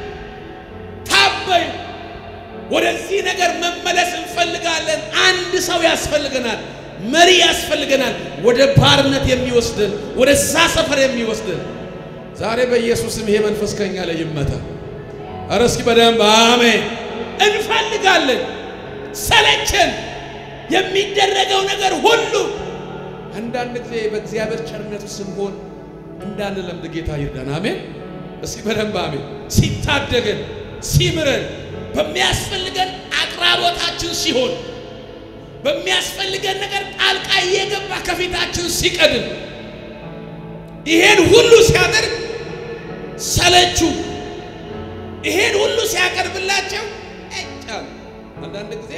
ታበዩ። ወደዚህ ነገር መመለስ እንፈልጋለን። አንድ ሰው ያስፈልገናል፣ መሪ ያስፈልገናል፣ ወደ ባርነት የሚወስደን ወደዛ ሰፈር የሚወስደን። ዛሬ በኢየሱስም ይሄ መንፈስ ከኛ ላይ ይመታ። ኧረ እስኪ በደንብ አሜን። እንፈልጋለን። ሰለቸን። የሚደረገው ነገር ሁሉ አንዳንድ ጊዜ በእግዚአብሔር ቸርነቱ ስንሆን እንዳንለምድ ጌታ ይርዳን። አሜን። እስኪ በደንብ አሜን። ሲታደገን፣ ሲምረን፣ በሚያስፈልገን አቅራቦታችን ሲሆን፣ በሚያስፈልገን ነገር ጣልቃ እየገባ ከፊታችን ሲቀድም፣ ይሄን ሁሉ ሲያደርግ ሰለቹ። ይሄን ሁሉ ሲያቀርብላቸው እጫሉ። አንዳንድ ጊዜ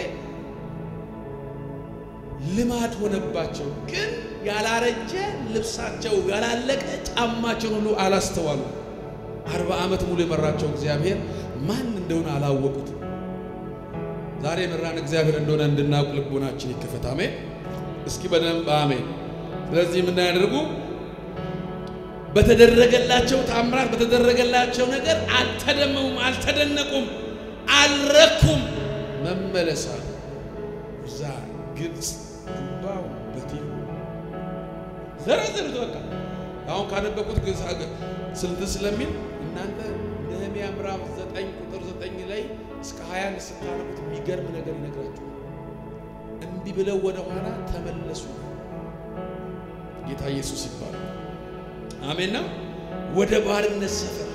ልማድ ሆነባቸው፣ ግን ያላረጀ ልብሳቸው ያላለቀ ጫማቸውን ሁሉ አላስተዋሉ። አርባ ዓመት ሙሉ የመራቸው እግዚአብሔር ማን እንደሆነ አላወቁትም። ዛሬ የመራን እግዚአብሔር እንደሆነ እንድናውቅ ልቦናችን ይከፈት። አሜን። እስኪ በደንብ አሜን። ስለዚህ ምን ያደርጉ በተደረገላቸው ታምራት በተደረገላቸው ነገር አልተደመሙም፣ አልተደነቁም፣ አልረኩም። መመለሳ እዛ ግብፅ ጉባው በቲሁ ዘረዘሩት። በቃ አሁን ካነበብኩት ስልት ስለሚል እናንተ ነህምያ ምዕራፍ ዘጠኝ ቁጥር ዘጠኝ ላይ እስከ ሀያ ስታነቡት የሚገርም ነገር ይነግራችኋል። እንዲህ ብለው ወደ ኋላ ተመለሱ። ጌታ ኢየሱስ ይባላል። አሜን ነው። ወደ ባርነት ሰፈር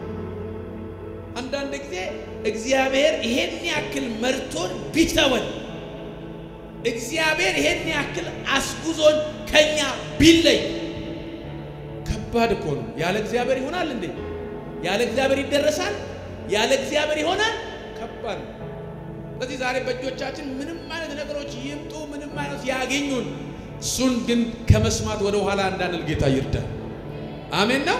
አንዳንድ ጊዜ እግዚአብሔር ይሄን ያክል መርቶን ቢተወን እግዚአብሔር ይሄን ያክል አስጉዞን ከኛ ቢለይ ከባድ እኮ ነው። ያለ እግዚአብሔር ይሆናል እንዴ? ያለ እግዚአብሔር ይደረሳል? ያለ እግዚአብሔር ይሆናል? ከባድ ነው። ስለዚህ ዛሬ በእጆቻችን ምንም አይነት ነገሮች ይምጡ፣ ምንም አይነት ያገኙን፣ እሱን ግን ከመስማት ወደ ኋላ እንዳንል ጌታ ይርዳል። አሜን ነው።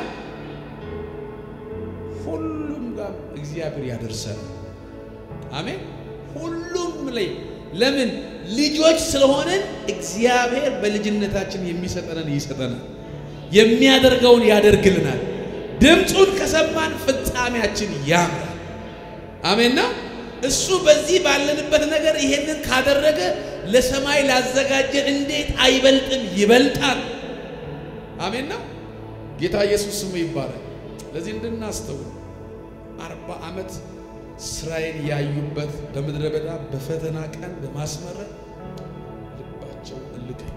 ሁሉም ጋር እግዚአብሔር ያደርሰን። አሜን። ሁሉም ላይ ለምን ልጆች ስለሆነን እግዚአብሔር በልጅነታችን የሚሰጠንን ይሰጠናል፣ የሚያደርገውን ያደርግልናል። ድምፁን ከሰማን ፍጻሜያችን ያምራል። አሜን ነው። እሱ በዚህ ባለንበት ነገር ይሄንን ካደረገ ለሰማይ ላዘጋጀን እንዴት አይበልጥም? ይበልጣል። አሜን ነው። ጌታ ኢየሱስ ስሙ ይባላል። ለዚህ እንድናስተውል አርባ ዓመት ስራዬን ያዩበት በምድረ በዳ በፈተና ቀን በማስመረቅ ልባቸው እልከኛ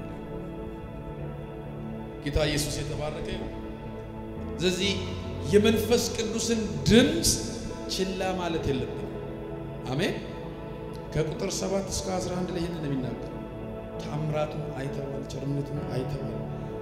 ጌታ ኢየሱስ የተባረከ ይሁን። ስለዚህ የመንፈስ ቅዱስን ድምፅ ችላ ማለት የለብንም። አሜን። ከቁጥር 7 እስከ 11 ላይ ይህንን የሚናገር ታምራቱን አይተዋል፣ ቸርነቱን አይተዋል።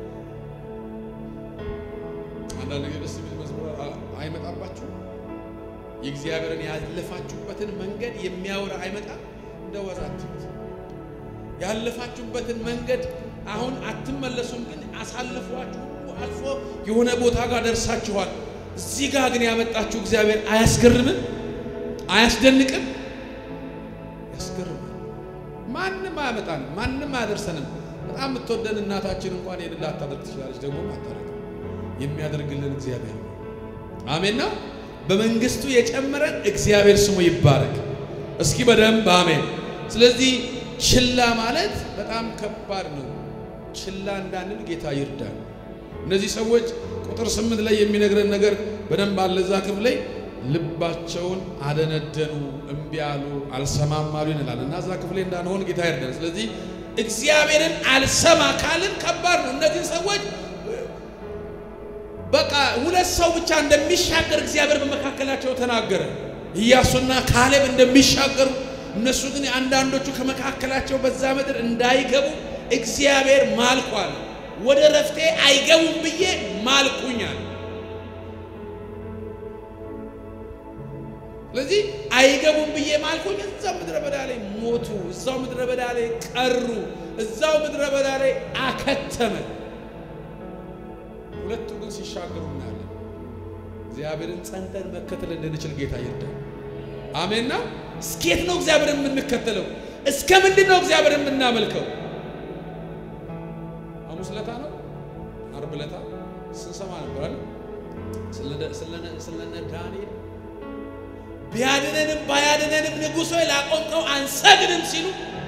አንዳንድ ጊዜ ደስ የሚል መዝሙር አይመጣባችሁ? የእግዚአብሔርን ያለፋችሁበትን መንገድ የሚያወራ አይመጣም። እንደ ዋዛ አትዩት። ያለፋችሁበትን መንገድ አሁን አትመለሱም፣ ግን አሳልፏችሁ አልፎ የሆነ ቦታ ጋር ደርሳችኋል። እዚህ ጋር ግን ያመጣችሁ እግዚአብሔር አያስገርምም? አያስደንቅም? ያስገርማል። ማንም አያመጣንም፣ ማንም አያደርሰንም። በጣም የምትወደን እናታችን እንኳን ይህን ላታደርግ ትችላለች፣ ደግሞ አታደርግ የሚያደርግልን እግዚአብሔር ነው። አሜን ነው። በመንግስቱ የጨመረን እግዚአብሔር ስሙ ይባረክ። እስኪ በደንብ አሜን። ስለዚህ ችላ ማለት በጣም ከባድ ነው። ችላ እንዳንል ጌታ ይርዳል። እነዚህ ሰዎች ቁጥር ስምንት ላይ የሚነግረን ነገር በደንብ አለ። እዛ ክፍል ላይ ልባቸውን አደነደኑ፣ እምቢ አሉ፣ አልሰማም አሉ ይላል እና እዛ ክፍል ላይ እንዳንሆን ጌታ ይርዳል። ስለዚህ እግዚአብሔርን አልሰማ ካልን ከባድ ነው። እነዚህ ሰዎች በቃ ሁለት ሰው ብቻ እንደሚሻገር እግዚአብሔር በመካከላቸው ተናገረ። ኢያሱና ካሌብ እንደሚሻገሩ እነሱ ግን አንዳንዶቹ ከመካከላቸው በዛ ምድር እንዳይገቡ እግዚአብሔር ማልኳል። ወደ ረፍቴ አይገቡም ብዬ ማልኩኛል። ስለዚህ አይገቡም ብዬ ማልኩኝ። እዛው ምድረ በዳ ላይ ሞቱ፣ እዛው ምድረ በዳ ላይ ቀሩ፣ እዛው ምድረ በዳ ላይ አከተመ። ሁለቱ ግን ሲሻገሩ እናያለን። እግዚአብሔርን ጸንተን መከተል እንድንችል ጌታ ይርዳል። አሜንና እስኬት ነው እግዚአብሔርን የምንከተለው? እስከ ምንድን ነው እግዚአብሔርን የምናመልከው? ሐሙስ ለታ ነው አርብ ለታ ስንሰማ ነበራል ስለነ ዳንኤል ቢያድነንም ባያድነንም ንጉሥ ሆይ ላቆምከው አንሰግድም ሲሉ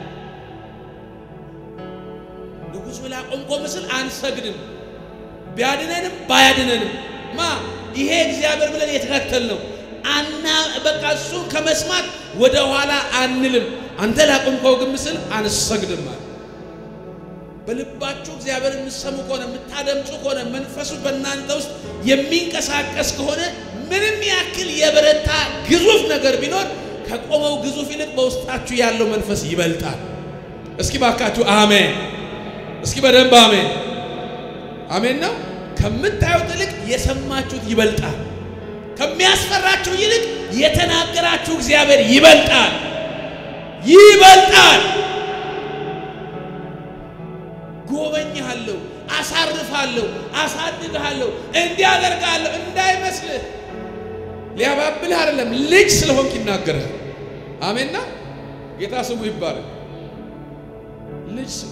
ንጉሥ ሆይ ላቆምከው ምስል አንሰግድም ቢያድነንም ባያድነንም ማ ይሄ እግዚአብሔር ብለን የተከተል ነው አና በቃ እሱን ከመስማት ወደ ኋላ አንልም። አንተ ላቆምከው ግን ምስል አንሰግድም አለ። በልባችሁ እግዚአብሔር የምትሰሙ ከሆነ የምታደምጡ ከሆነ መንፈሱ በእናንተ ውስጥ የሚንቀሳቀስ ከሆነ ምንም ያክል የበረታ ግዙፍ ነገር ቢኖር ከቆመው ግዙፍ ይልቅ በውስጣችሁ ያለው መንፈስ ይበልጣል። እስኪ ባካችሁ አሜን። እስኪ በደንብ አሜን። አሜን ነው። ከምታዩት ይልቅ የሰማችሁት ይበልጣል። ከሚያስፈራችሁ ይልቅ የተናገራችሁ እግዚአብሔር ይበልጣል፣ ይበልጣል። ጎበኛለሁ፣ አሳርፋለሁ፣ አሳድግሃለሁ፣ እንዲያደርጋለሁ እንዳይመስልህ። ሊያባብልህ አይደለም፣ ልጅ ስለሆንክ ይናገርሃል። አሜንና ጌታ ስሙ ይባላል። ልጅ ስሙ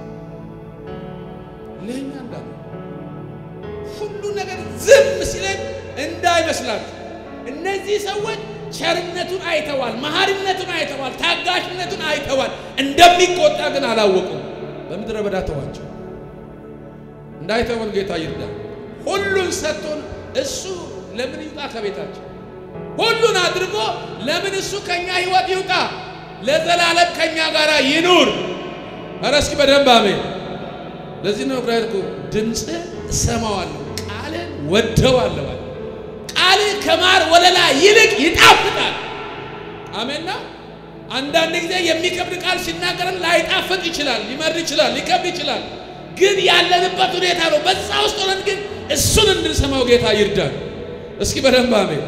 ለእኛ እንዳለ ሁሉ ነገር ዝም ሲለን እንዳይመስላችሁ። እነዚህ ሰዎች ቸርነቱን አይተዋል፣ መሐሪነቱን አይተዋል፣ ታጋሽነቱን አይተዋል። እንደሚቆጣ ግን አላወቁም። በምድረ በዳ ተዋቸው። እንዳይተወን ጌታ ይርዳ። ሁሉን ሰጥቶን እሱ ለምን ይውጣ ከቤታችን? ሁሉን አድርጎ ለምን እሱ ከኛ ህይወት ይውጣ? ለዘላለም ከኛ ጋር ይኑር። ኧረ እስኪ በደንብ አሜን። ለዚህ ነው ብራይል እኮ ድምፅ እሰማዋለሁ ቃልን ወደዋለሁ። ቃል ከማር ወለላ ይልቅ ይጣፍጣል። አሜንና አንዳንድ ጊዜ የሚከብድ ቃል ሲናገረን ላይጣፍጥ ይችላል፣ ሊመርድ ይችላል፣ ሊከብድ ይችላል። ግን ያለንበት ሁኔታ ነው። በዛ ውስጥ ሆነን ግን እሱን እንድንሰማው ጌታ ይርዳል። እስኪ በደንብ አሜን።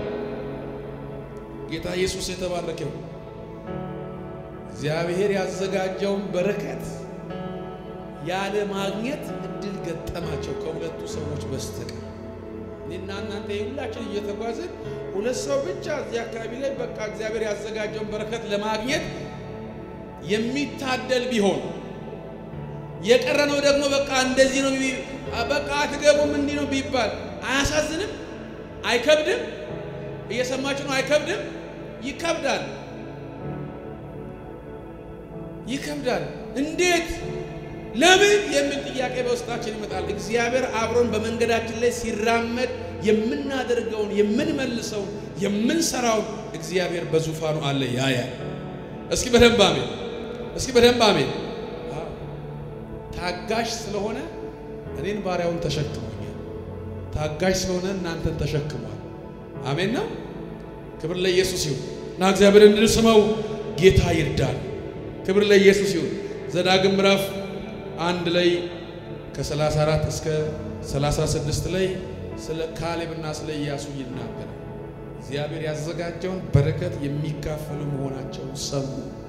ጌታ ኢየሱስ የተባረከው እግዚአብሔር ያዘጋጀውን በረከት ያለ ማግኘት እድል ገጠማቸው ከሁለቱ ሰዎች በስተቀር። እኔና እናንተ ሁላችን እየተጓዝን ሁለት ሰው ብቻ እዚህ አካባቢ ላይ በቃ እግዚአብሔር ያዘጋጀውን በረከት ለማግኘት የሚታደል ቢሆን የቀረነው ደግሞ በቃ እንደዚህ ነው፣ በቃ አትገቡም፣ እንዲህ ነው ቢባል አያሳዝንም? አይከብድም? እየሰማችሁ ነው? አይከብድም? ይከብዳል፣ ይከብዳል። እንዴት ለምን የሚል ጥያቄ በውስጣችን ይመጣል። እግዚአብሔር አብሮን በመንገዳችን ላይ ሲራመድ የምናደርገውን የምንመልሰውን የምንሰራውን እግዚአብሔር በዙፋኑ አለ ያያል። እስኪ በደንብ አሜን። እስኪ በደንብ አሜን። ታጋሽ ስለሆነ እኔን ባሪያውን ተሸክሞኛል። ታጋሽ ስለሆነ እናንተን ተሸክሟል። አሜን ነው። ክብር ለኢየሱስ ይሁን እና እግዚአብሔር እንድንስመው ጌታ ይርዳል። ክብር ለኢየሱስ ይሁን። ዘዳግም ምዕራፍ አንድ ላይ ከ34 እስከ 36 ላይ ስለ ካሌብና ስለ ኢያሱ ይናገራል። እግዚአብሔር ያዘጋጀውን በረከት የሚካፈሉ መሆናቸውን ሰሙ።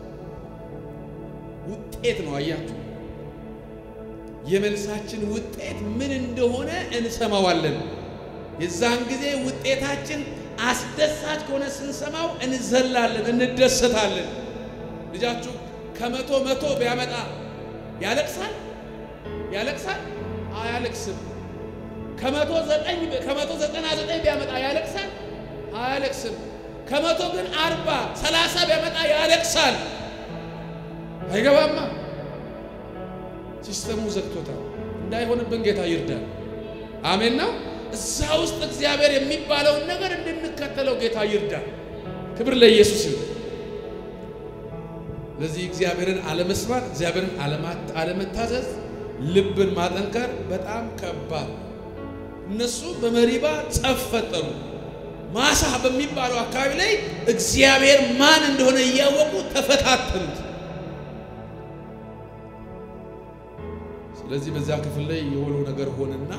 ውጤት ነው። አያችሁ፣ የመልሳችን ውጤት ምን እንደሆነ እንሰማዋለን። የዛን ጊዜ ውጤታችን አስደሳች ከሆነ ስንሰማው እንዘላለን፣ እንደሰታለን። ልጃችሁ ከመቶ መቶ ቢያመጣ ያለቅሳል ያለቅሳል? አያለቅስም። ከመቶ ዘጠኝ ከመቶ ዘጠና ዘጠኝ ቢያመጣ ያለቅሳል? አያለቅስም። ከመቶ ግን አርባ ሰላሳ ቢያመጣ ያለቅሳል። አይገባማ። ሲስተሙ ዘግቶታል። እንዳይሆንብን ጌታ ይርዳል። አሜን ነው። እዛ ውስጥ እግዚአብሔር የሚባለውን ነገር እንድንከተለው ጌታ ይርዳል። ክብር ለኢየሱስ ይሁን። ለዚህ እግዚአብሔርን አለመስማት፣ እግዚአብሔርን አለመታዘዝ፣ ልብን ማጠንከር በጣም ከባድ። እነሱ በመሪባ ጸብ ፈጠሩ። ማሳ በሚባለው አካባቢ ላይ እግዚአብሔር ማን እንደሆነ እያወቁ ተፈታተኑት። ስለዚህ በዚያ ክፍል ላይ የሆነው ነገር ሆነና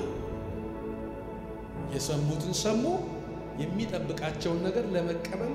የሰሙትን ሰሙ፣ የሚጠብቃቸውን ነገር ለመቀበል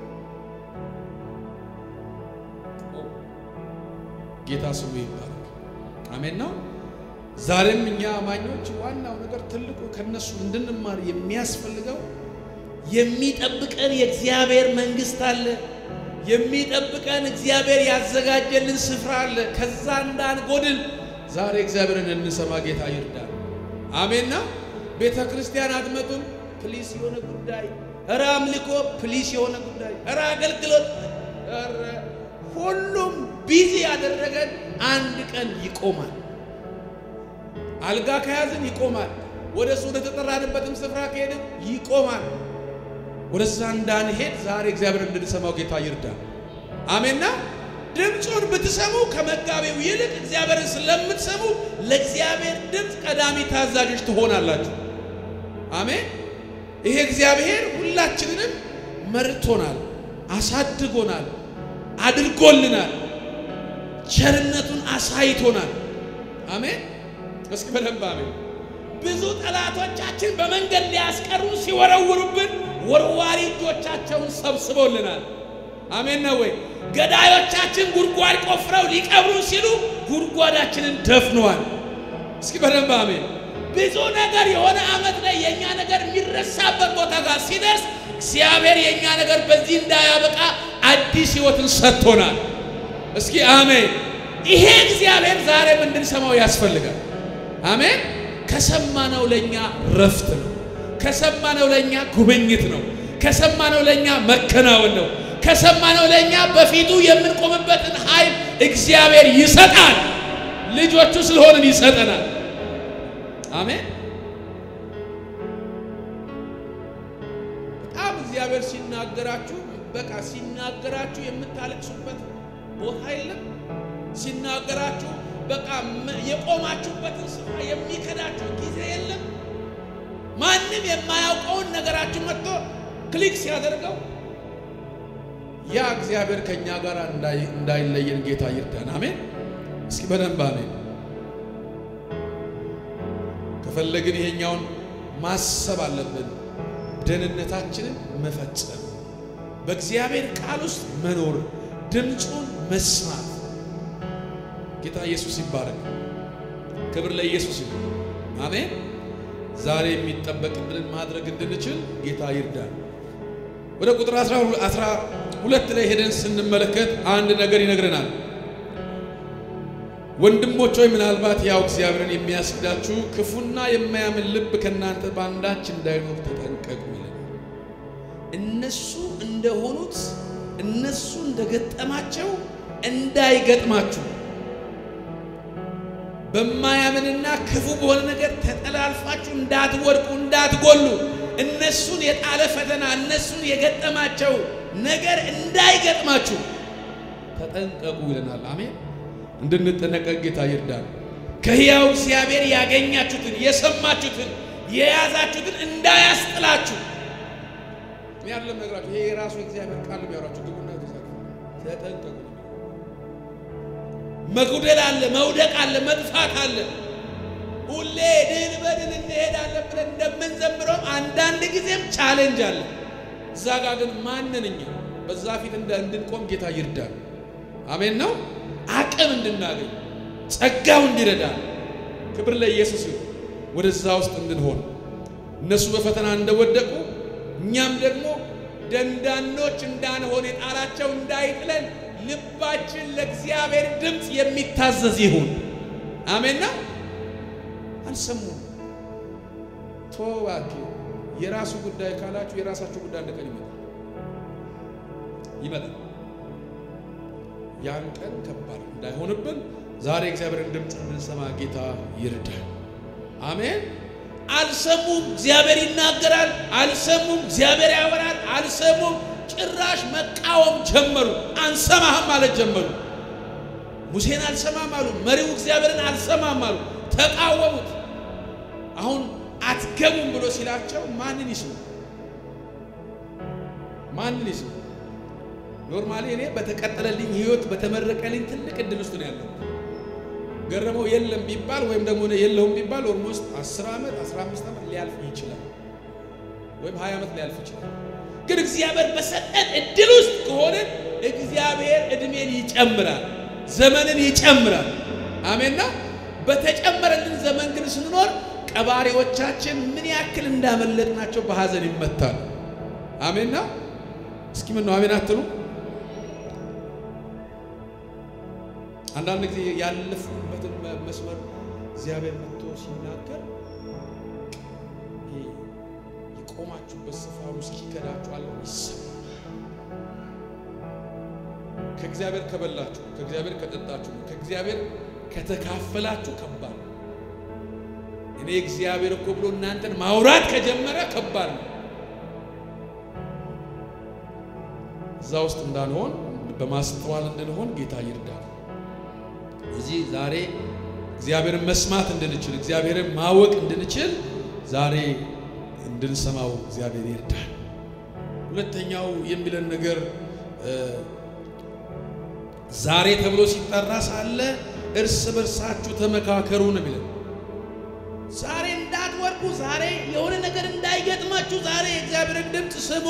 ጌታ ስሙ ይባረክ። አሜን ነው። ዛሬም እኛ አማኞች ዋናው ነገር ትልቁ ከነሱ እንድንማር የሚያስፈልገው የሚጠብቀን የእግዚአብሔር መንግስት አለ። የሚጠብቀን እግዚአብሔር ያዘጋጀልን ስፍራ አለ። ከዛ እንዳንጎድል ዛሬ እግዚአብሔርን እንሰማ ጌታ ይርዳል። አሜን ነው። ቤተ ክርስቲያን አትመጡም፣ ፕሊስ የሆነ ጉዳይ፣ እረ አምልኮ ፕሊስ የሆነ ጉዳይ፣ እረ አገልግሎት፣ እረ ሁሉም ቢዚ ያደረገን አንድ ቀን ይቆማል። አልጋ ከያዝን ይቆማል። ወደ እሱ ወደ ተጠራንበትም ስፍራ ከሄድን ይቆማል። ወደዛ እንዳንሄድ ዛሬ እግዚአብሔር እንድንሰማው ጌታ ይርዳል። አሜንና ድምፁን ብትሰሙ ከመጋቢው ይልቅ እግዚአብሔርን ስለምትሰሙ ለእግዚአብሔር ድምፅ ቀዳሚ ታዛዦች ትሆናላችሁ። አሜን። ይሄ እግዚአብሔር ሁላችንንም መርቶናል፣ አሳድጎናል፣ አድርጎልናል፣ ቸርነቱን አሳይቶናል። አሜን። እስኪ በደንብ አሜን። ብዙ ጠላቶቻችን በመንገድ ሊያስቀሩ ሲወረውሩብን ወርዋሪ እጆቻቸውን ሰብስቦልናል። አሜን ነው ወይ? ገዳዮቻችን ጉድጓድ ቆፍረው ሊቀብሩ ሲሉ ጉድጓዳችንን ደፍነዋል። እስኪ በደንብ አሜን። ብዙ ነገር የሆነ ዓመት ላይ የእኛ ነገር የሚረሳበት ቦታ ጋር ሲደርስ እግዚአብሔር የእኛ ነገር በዚህ እንዳያበቃ አዲስ ሕይወትን ሰጥቶናል። እስኪ አሜን። ይሄ እግዚአብሔር ዛሬም እንድንሰማው ያስፈልጋል። አሜን። ከሰማነው ለእኛ ረፍት ነው። ከሰማነው ለእኛ ጉብኝት ነው። ከሰማነው ለእኛ መከናወን ነው። ከሰማነው ለእኛ በፊቱ የምንቆምበትን ኃይል እግዚአብሔር ይሰጣል። ልጆቹ ስለሆንን ይሰጠናል። አሜን። በጣም እግዚአብሔር ሲናገራችሁ በቃ ሲናገራችሁ የምታለቅሱበት ቦታ የለም። ሲናገራችሁ በቃ የቆማችሁበትን ስፍራ የሚከዳችሁ ጊዜ የለም። ማንም የማያውቀውን ነገራችሁ መጥቶ ክሊክ ሲያደርገው ያ እግዚአብሔር ከእኛ ጋር እንዳይለየን ጌታ ይርዳን። አሜን። እስኪ በደንብ አሜን። ከፈለግን ይሄኛውን ማሰብ አለብን። ደህንነታችንን መፈጸም፣ በእግዚአብሔር ቃል ውስጥ መኖር፣ ድምፁን መስማት። ጌታ ኢየሱስ ይባረክ። ክብር ለኢየሱስ ይሁን። አሜን። ዛሬ የሚጠበቅብንን ማድረግ እንድንችል ጌታ ይርዳን። ወደ ቁጥር 12 ላይ ሄደን ስንመለከት አንድ ነገር ይነግረናል። ወንድሞች ሆይ ምናልባት ያው እግዚአብሔርን የሚያስክዳችሁ ክፉና የማያምን ልብ ከእናንተ በአንዳች እንዳይኖር ተጠንቀቁ ይላል። እነሱ እንደሆኑት እነሱ እንደገጠማቸው እንዳይገጥማችሁ በማያምንና ክፉ በሆነ ነገር ተጠላልፋችሁ እንዳትወድቁ እንዳትጎሉ እነሱን የጣለ ፈተና እነሱን የገጠማቸው ነገር እንዳይገጥማችሁ ተጠንቀቁ ይለናል። አሜን። እንድንጠነቀቅ ጌታ ይርዳል። ከሕያው እግዚአብሔር ያገኛችሁትን የሰማችሁትን የያዛችሁትን እንዳያስጥላችሁ ያለም ነገራችሁ። ይሄ የራሱ እግዚአብሔር ቃል የሚያወራችሁ ግቡና ተጠንቀቁ። መጉደል አለ፣ መውደቅ አለ፣ መጥፋት አለ። ሁሌ ድል በድል እንሄዳለን ብለን እንደምንዘምረውም አንዳንድ ጊዜም ቻሌንጅ አለ። እዛ ጋ ግን ማንን እኛ በዛ ፊት እንድንቆም ጌታ ይርዳል። አሜን ነው አቅም እንድናገኝ ጸጋው እንዲረዳ ክብር ለኢየሱስ ይሁን። ወደዛ ውስጥ እንድንሆን እነሱ በፈተና እንደወደቁ እኛም ደግሞ ደንዳኖች እንዳንሆን የጣላቸው እንዳይጥለን ልባችን ለእግዚአብሔር ድምፅ የሚታዘዝ ይሁን። አሜንና አልሰሙም። ቶባኪ የራሱ ጉዳይ ካላችሁ የራሳችሁ ጉዳይ አንድ ቀን ይመጣል ይመጣል። ያን ቀን ከባድ እንዳይሆንብን ዛሬ እግዚአብሔርን ድምፅ እንድንሰማ ጌታ ይርዳል። አሜን። አልሰሙም። እግዚአብሔር ይናገራል። አልሰሙም። እግዚአብሔር ያወራል። አልሰሙም። ጭራሽ መቃወም ጀመሩ። አንሰማህም ማለት ጀመሩ። ሙሴን አልሰማም አሉ። መሪው እግዚአብሔርን አልሰማም አሉ። ተቃወሙት። አሁን አትገቡም ብሎ ሲላቸው ማንን ይስሙ? ማንን ይስሙ? ኖርማሊ እኔ በተቀጠለልኝ ህይወት በተመረቀልኝ ትልቅ እድል ውስጥ ነው ያለው። ገረመው የለም ቢባል ወይም ደግሞ የለውም ቢባል ኦልሞስት 10 ዓመት 15 ዓመት ሊያልፍ ይችላል፣ ወይም 20 ዓመት ሊያልፍ ይችላል። ግን እግዚአብሔር በሰጠን እድል ውስጥ ከሆንን እግዚአብሔር እድሜን ይጨምራል፣ ዘመንን ይጨምራል። አሜንና በተጨመረልን ዘመን ግን ስንኖር ቀባሪዎቻችን ምን ያክል እንዳመለጥናቸው በሐዘን ይመታል። አሜንና እስኪ ምን ነው አሜን አትሉ? አንዳንድ ጊዜ ያለፉበትን መስመር እግዚአብሔር መጥቶ ሲናገር የቆማችሁበት ስፍራ እስኪከዳችሁ አለው ይሰማል። ከእግዚአብሔር ከበላችሁ፣ ከእግዚአብሔር ከጠጣችሁ፣ ከእግዚአብሔር ከተካፈላችሁ ከባድ ነው። እኔ እግዚአብሔር እኮ ብሎ እናንተን ማውራት ከጀመረ ከባድ ነው። እዛ ውስጥ እንዳንሆን በማስተዋል እንድንሆን ጌታ ይርዳል። እዚህ ዛሬ እግዚአብሔርን መስማት እንድንችል እግዚአብሔርን ማወቅ እንድንችል ዛሬ እንድንሰማው እግዚአብሔር ይርዳል። ሁለተኛው የሚለን ነገር ዛሬ ተብሎ ሲጠራ ሳለ እርስ በርሳችሁ ተመካከሩ ነው የሚለን። ዛሬ እንዳትወድቁ፣ ዛሬ የሆነ ነገር እንዳይገጥማችሁ ዛሬ የእግዚአብሔርን ድምፅ ስሙ።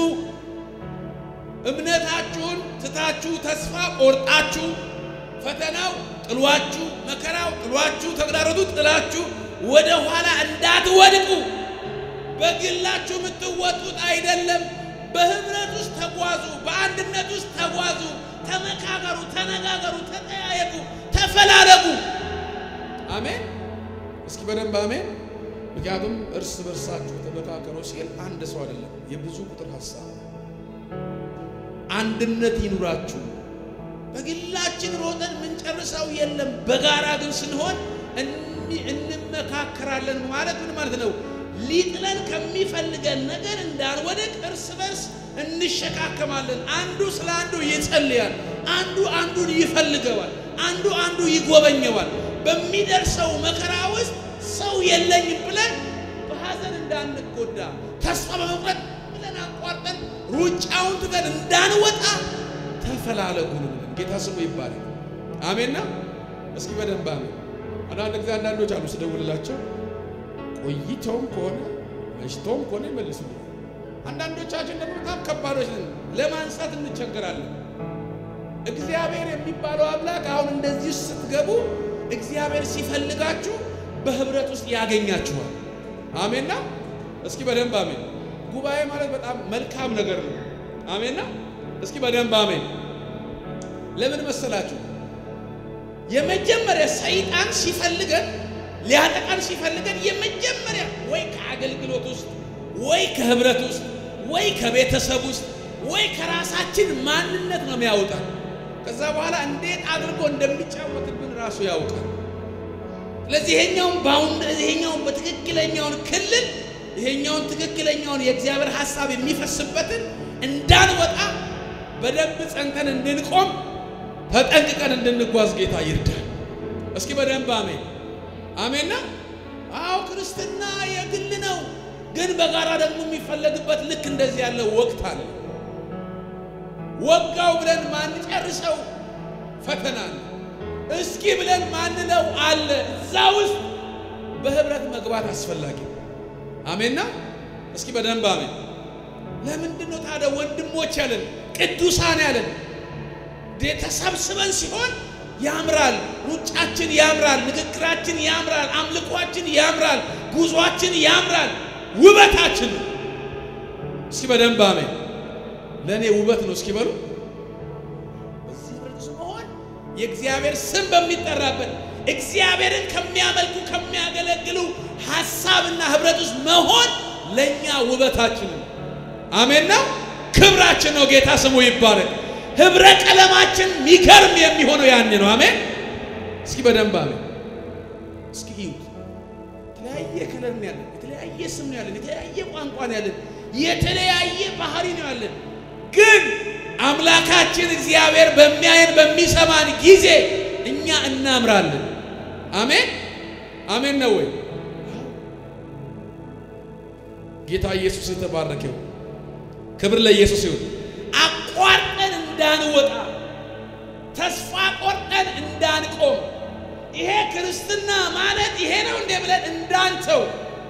እምነታችሁን ትታችሁ ተስፋ ቆርጣችሁ ፈተናው ጥሏችሁ መከራው ጥሏችሁ ተግዳሮቱ ጥላችሁ ወደ ኋላ እንዳትወድቁ በግላችሁ የምትወጡት አይደለም። በህብረት ውስጥ ተጓዙ፣ በአንድነት ውስጥ ተጓዙ፣ ተመካከሩ፣ ተነጋገሩ፣ ተጠያየቁ፣ ተፈላለጉ። አሜን። እስኪ በደንብ አሜን። ምክንያቱም እርስ በርሳችሁ ተመካከሩ ሲል አንድ ሰው አይደለም፣ የብዙ ቁጥር ሀሳብ አንድነት ይኑራችሁ። በግላችን ሮጠን የምንጨርሰው የለም። በጋራ ግን ስንሆን እንመካከራለን። ማለት ምን ማለት ነው? ሊጥለን ከሚፈልገን ነገር እንዳንወደቅ እርስ በርስ እንሸካከማለን። አንዱ ስለ አንዱ ይጸልያል፣ አንዱ አንዱን ይፈልገዋል፣ አንዱ አንዱ ይጎበኘዋል። በሚደርሰው መከራ ውስጥ ሰው የለኝም ብለን በሐዘን እንዳንጎዳ ተስፋ በመቁረጥ ብለን አቋርጠን ሩጫውን ትተን እንዳንወጣ ተፈላለጉ። ጌታ ስሙ ይባላል። አሜንና እስኪ በደንብ አሜን። አንዳንድ ጊዜ አንዳንዶች አሉ ስደውልላቸው ቆይተውም ከሆነ መሽተውም ከሆነ ይመልሱልኛል። አንዳንዶቻችን ደግሞ በጣም ከባዶች ነን፣ ለማንሳት እንቸገራለን። እግዚአብሔር የሚባለው አምላክ አሁን እንደዚህ ስትገቡ እግዚአብሔር ሲፈልጋችሁ በህብረት ውስጥ ያገኛችኋል። አሜንና እስኪ በደንብ አሜን። ጉባኤ ማለት በጣም መልካም ነገር ነው። አሜንና እስኪ በደንብ አሜን። ለምን መሰላችሁ? የመጀመሪያ ሰይጣን ሲፈልገን ሊያጠቃን ሲፈልገን የመጀመሪያ ወይ ከአገልግሎት ውስጥ ወይ ከህብረት ውስጥ ወይ ከቤተሰብ ውስጥ ወይ ከራሳችን ማንነት ነው የሚያወጣን። ከዛ በኋላ እንዴት አድርጎ እንደሚጫወትብን ራሱ ያውቃል። ስለዚህ ይሄኛውን ባውንድ ይሄኛውን በትክክለኛውን ክልል ይሄኛውን ትክክለኛውን የእግዚአብሔር ሐሳብ የሚፈስበትን እንዳንወጣ በደንብ ጸንተን እንድንቆም ተጠንቅቀን እንድንጓዝ ጌታ ይርዳል። እስኪ በደንብ አሜን አሜንና። አዎ ክርስትና የግል ነው፣ ግን በጋራ ደግሞ የሚፈለግበት ልክ እንደዚህ ያለ ወቅት አለ። ወጋው ብለን ማንጨርሰው ፈተና ነው። እስኪ ብለን ማንለው አለ። እዛ ውስጥ በህብረት መግባት አስፈላጊ አሜንና። እስኪ በደንብ አሜን። ለምንድን ነው ታዲያ ወንድሞች ያለን ቅዱሳን ያለን? ተሰብስበን ሲሆን ያምራል፣ ሩጫችን ያምራል፣ ንግግራችን ያምራል፣ አምልኳችን ያምራል፣ ጉዟችን ያምራል፣ ውበታችን ነው። እስኪ በደንብ አሜን። ለእኔ ውበት ነው። እስኪ በሉ በዚህ ህብረት መሆን የእግዚአብሔር ስም በሚጠራበት እግዚአብሔርን ከሚያመልኩ ከሚያገለግሉ ሐሳብና ህብረት ውስጥ መሆን ለእኛ ውበታችን ነው። አሜን ነው፣ ክብራችን ነው። ጌታ ስሙ ይባረክ። ህብረ ቀለማችን ሚገርም የሚሆነው ያኔ ነው። አሜን። እስኪ በደንብ አሜን። እስኪ ይዩት። የተለያየ ከለር ነው ያለን፣ የተለያየ ስም ነው ያለን፣ የተለያየ ቋንቋ ነው ያለን፣ የተለያየ ባህሪ ነው ያለን። ግን አምላካችን እግዚአብሔር በሚያየን በሚሰማን ጊዜ እኛ እናምራለን። አሜን አሜን ነው ወይ? ጌታ ኢየሱስ የተባረከው ክብር ለኢየሱስ ይሁን። አቋርጠን እንዳንወጣ ተስፋ ቆርጠን እንዳንቆም ይሄ ክርስትና ማለት ይሄ ነው እንደ ብለን እንዳንተው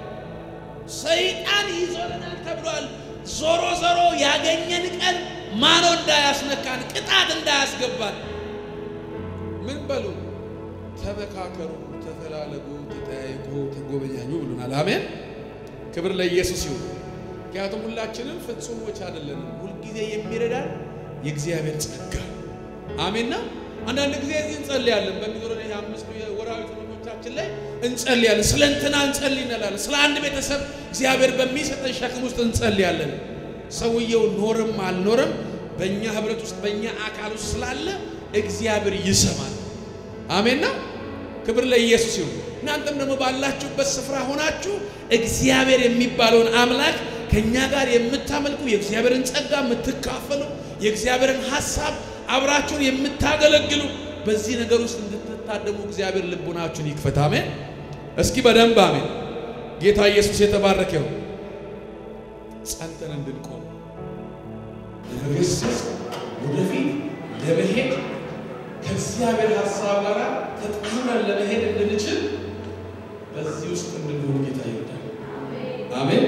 ሰይጣን ይዞረናል ተብሏል። ዞሮ ዞሮ ያገኘን ቀን ማኖ እንዳያስነካን ቅጣት እንዳያስገባን ምን በሉ ተመካከሩ፣ ተፈላለጉ፣ ተጠያየቁ፣ ተጎበኛኙ ብሉናል። አሜን ክብር ለኢየሱስ ይሁን። ምክንያቱም ሁላችንም ፍጹሞች አይደለንም። ሁልጊዜ የሚረዳን የእግዚአብሔር ጸጋ አሜንና አንዳንድ ጊዜ እዚህ እንጸልያለን። በሚኖረን ይሄ አምስቱ የወራዊ ትምህርቶቻችን ላይ እንጸልያለን። ስለ እንትና እንጸልይ እንላለን። ስለ አንድ ቤተሰብ እግዚአብሔር በሚሰጠን ሸክም ውስጥ እንጸልያለን። ሰውየው ኖርም አልኖርም በእኛ ህብረት ውስጥ በእኛ አካል ውስጥ ስላለ እግዚአብሔር ይሰማል። አሜንና ክብር ለኢየሱስ ይሁን። እናንተም ደግሞ ባላችሁበት ስፍራ ሆናችሁ እግዚአብሔር የሚባለውን አምላክ ከእኛ ጋር የምታመልኩ የእግዚአብሔርን ጸጋ የምትካፈሉ የእግዚአብሔርን ሐሳብ አብራችሁን የምታገለግሉ በዚህ ነገር ውስጥ እንድትታደሙ እግዚአብሔር ልቡናችሁን ይክፈት። አሜን። እስኪ በደንብ አሜን። ጌታ ኢየሱስ የተባረከ ይሁን። ጸንተን እንድንቆም ለመገሰጽ ወደፊት ለመሄድ ከእግዚአብሔር ሐሳብ ጋር ተጣምረን ለመሄድ እንድንችል በዚህ ውስጥ እንድንሆን ጌታ ይወዳል። አሜን።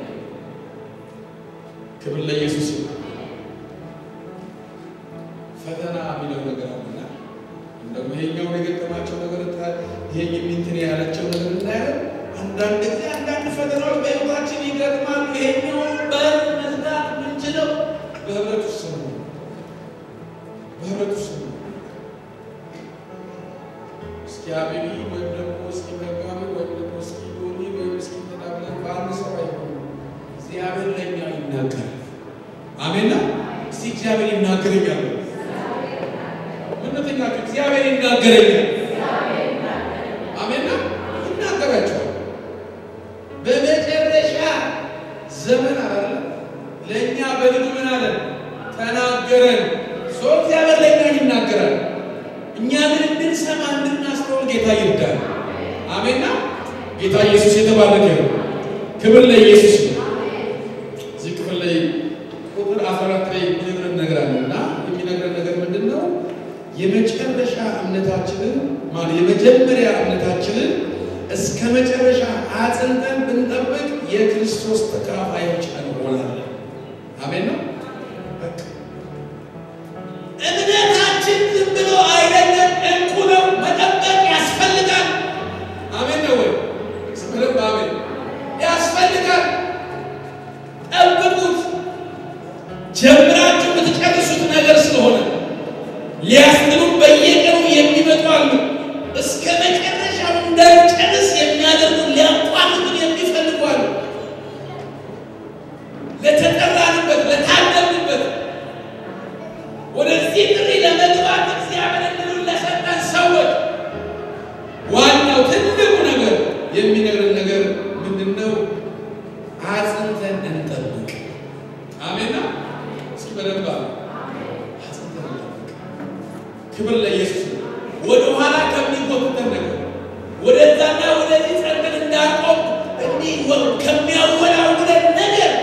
ክብር ለኢየሱስ ይሁን። ፈተና የሚለው ነገር አለና እንደውም ይሄኛውን የገጠማቸው ነገር ይሄ የሚንትን ያላቸው ነገር እናያለን ጊዜ አንዳንድ ፈተናዎች በሕይወታችን ይገጥማሉ። ይሄኛውን በር መዝጋት የምንችለው በህብረት ውስጥ ነው። በህብረት ውስጥ ነው። እስኪ አቤቢ ወይም ደግሞ እስኪ መጋቢ ወይም ደግሞ እስኪ ዶኒ ወይም እስኪ ተዳብለን በአንድ ሰው አይሆንም። እግዚአብሔር ለእኛ ይናገራል። አሜን ነው። እስቲ እግዚአብሔር ይናገረኛል። እውነተኛችሁ እግዚአብሔር ይናገረኛል። አሜን ነው። ይናገራቸዋል። በመጨረሻ ዘመን አለ ለእኛ በልጁ ምን አለን? ተናገረን። ሰው እግዚአብሔር ለእኛ ይናገራል። እኛ ግን እንድንሰማ እንድናስተውል ጌታ ይርዳል። አሜንና ጌታ ኢየሱስ የተባረከ ነው። ክብር ለኢየሱስ ነው። እዚህ ክፍል ላይ ቁጥር 14 ላይ የሚነግረን ነገር አለ እና የሚነግረን ነገር ምንድን ነው? የመጨረሻ እምነታችንን ማለት የመጀመሪያ እምነታችንን እስከ መጨረሻ አጽንተን ብንጠብቅ የክርስቶስ ተካፋዮች እንሆናለን። አሜን ነው። በቃ እምነታችን ዝም ብሎ አይደለም፣ እንቁ ነው። መጠበቅ ያስፈልጋል። አሜን ነው ወይ? ስምንም አሜን ያስፈልጋል። ጠብቁት። ጀምራችሁ የምትጨርሱት ነገር ስለሆነ ሊያስትሉ በየቀኑ የሚመጡ አሉ። እስከ መጨረሻው እንዳንጨርስ የሚያደርጉ ሊያቋርጡን የሚፈልጉ አሉ። ለተጠራንበት ለታደምንበት ወደዚህ ጥሪ ለመግባት እግዚአብሔር እድሉን ለሰጠን ሰዎች ዋናው ትልቁ ነገር የሚነግረን ነገር ምንድን ነው? አጽንተን እንጠብቅ። አሜን ነው። እስኪ በደንብ አጽንተን እንጠብቅ። ክብር ለኢየሱስ ነው። ወደ ኋላ ከሚጎትተን ነገር ወደዛና ወደዚህ ጸንተን እንዳንቆም እንዲህ ከሚያወላውለን ነገር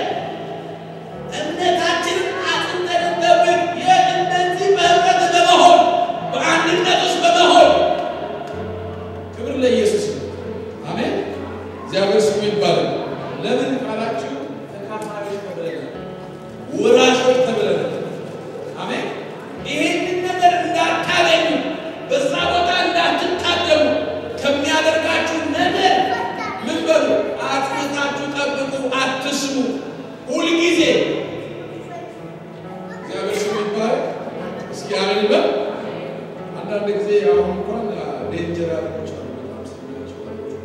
እምነታችንን አጽንተን እንጠብቅ። የእነዚህ በህብረት በመሆን በአንድነት ውስጥ በመሆን ክብር ለኢየሱስ ነው። አሜን። እግዚአብሔር ስሙ ይባላል። ለምን ካላችሁ ተካፋዮች ተብለናል፣ ወራሾች ተብለናል። አሜን። ይህንን ነገር እንዳታገኙ በዛ ቦታ እንዳትታደሙ ከሚያደርጋችሁ ነገር ምን በሉ አጽንታችሁ ጠብቁ፣ አትስሙ። ሁልጊዜ እግዚአብሔር ስሙ ይባላል። እስኪ አሜን በል። አንዳንድ ጊዜ አሁን እንኳን ዴንጀር አድርጎች አሉ በጣም ስለሚያቸው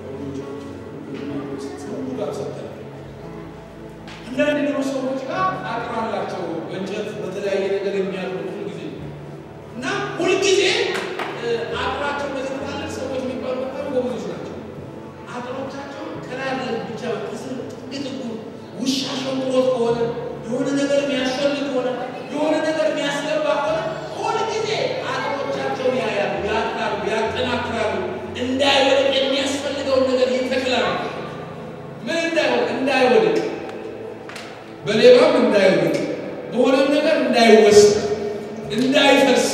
አንዳንድ ደግሞ ሰዎች ጋር አቅም አላቸው በእንጨት በተለያየ ነገር የሚያድሩ ሁልጊዜ እና ሁልጊዜ አቅራቸው በዚህ ትላልቅ ሰዎች የሚባሉ በጣም ጎበዞች ናቸው። አቅሮቻቸው ከላለ ብቻ ከስር ጥግ ውሻ ሸንቁሮት ከሆነ የሆነ ነገር የሚያስፈልግ ከሆነ የሆነ ነገር የሚያስገባ ከሆነ ሁልጊዜ አቅሮቻቸውን ያያሉ፣ ያጥናሉ፣ ያጠናክራሉ። እንዳይወድቅ የሚያስፈልገውን ነገር ይተክላሉ። ምን እንዳይወድቅ እንዳይወድቅ በሌባም እንዳይወድቅ በሆነም ነገር እንዳይወስድ እንዳይፈርስ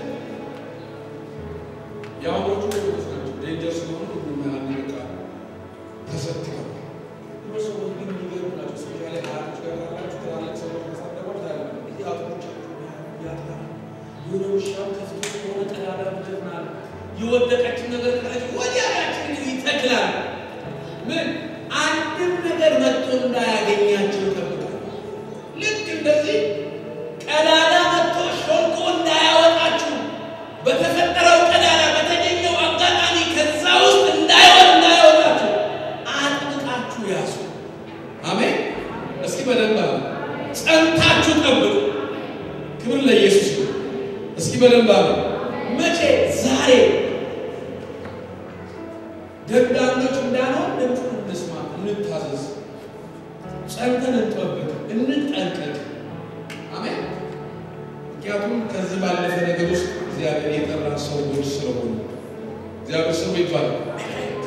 የአሁኖቹ ሌሎች ናቸው። ዴንጀር ስለሆኑ ሁሉም አንድ በቃ ተሰጥተው ድሮ ሰዎች ግን የሚገርሙ ናቸው። ስፔሻሊ አያቶች ጋር ያላችሁ ትላልቅ ሰዎች ማሳደጓል ታለ እዚህ አጥሮቻቸው ያጥራል። የሆነ ውሻው ከፍቶ የሆነ ቀዳዳ ምትናል የወደቀችን ነገር ካለች ወዲያ ያችን ይተክላል። ምን አንድም ነገር መጥቶ እንዳያገኛቸው ይጠብቃል። ልክ እንደዚህ ቀዳዳ መጥቶ ሾልኮ እንዳያወጣችሁ በተፈጠረው ቀዳዳ በተገኘው አጋጣሚ ከዛ ውስጥ እንዳይወጥ እንዳያወጣችሁ አጥብቃችሁ ያዙ። አሜን። እስኪ በደንብ አለ ጸንታችሁ ጠብቁ። ክብር ለኢየሱስ ይሁን። እስኪ በደንብ አለ መቼ? ዛሬ ደጋኞች እንዳንሆን ድምፁን እንስማ፣ እንታዘዝ፣ ጸንተን እንጠብቅ፣ እንጠንቀቅ። አሜን። ምክንያቱም ከዚህ ባለፈ ነገር ውስጥ እግዚአብሔር የጠራ ሰዎች ስለሆኑ እግዚአብሔር ስሙ ይባላል።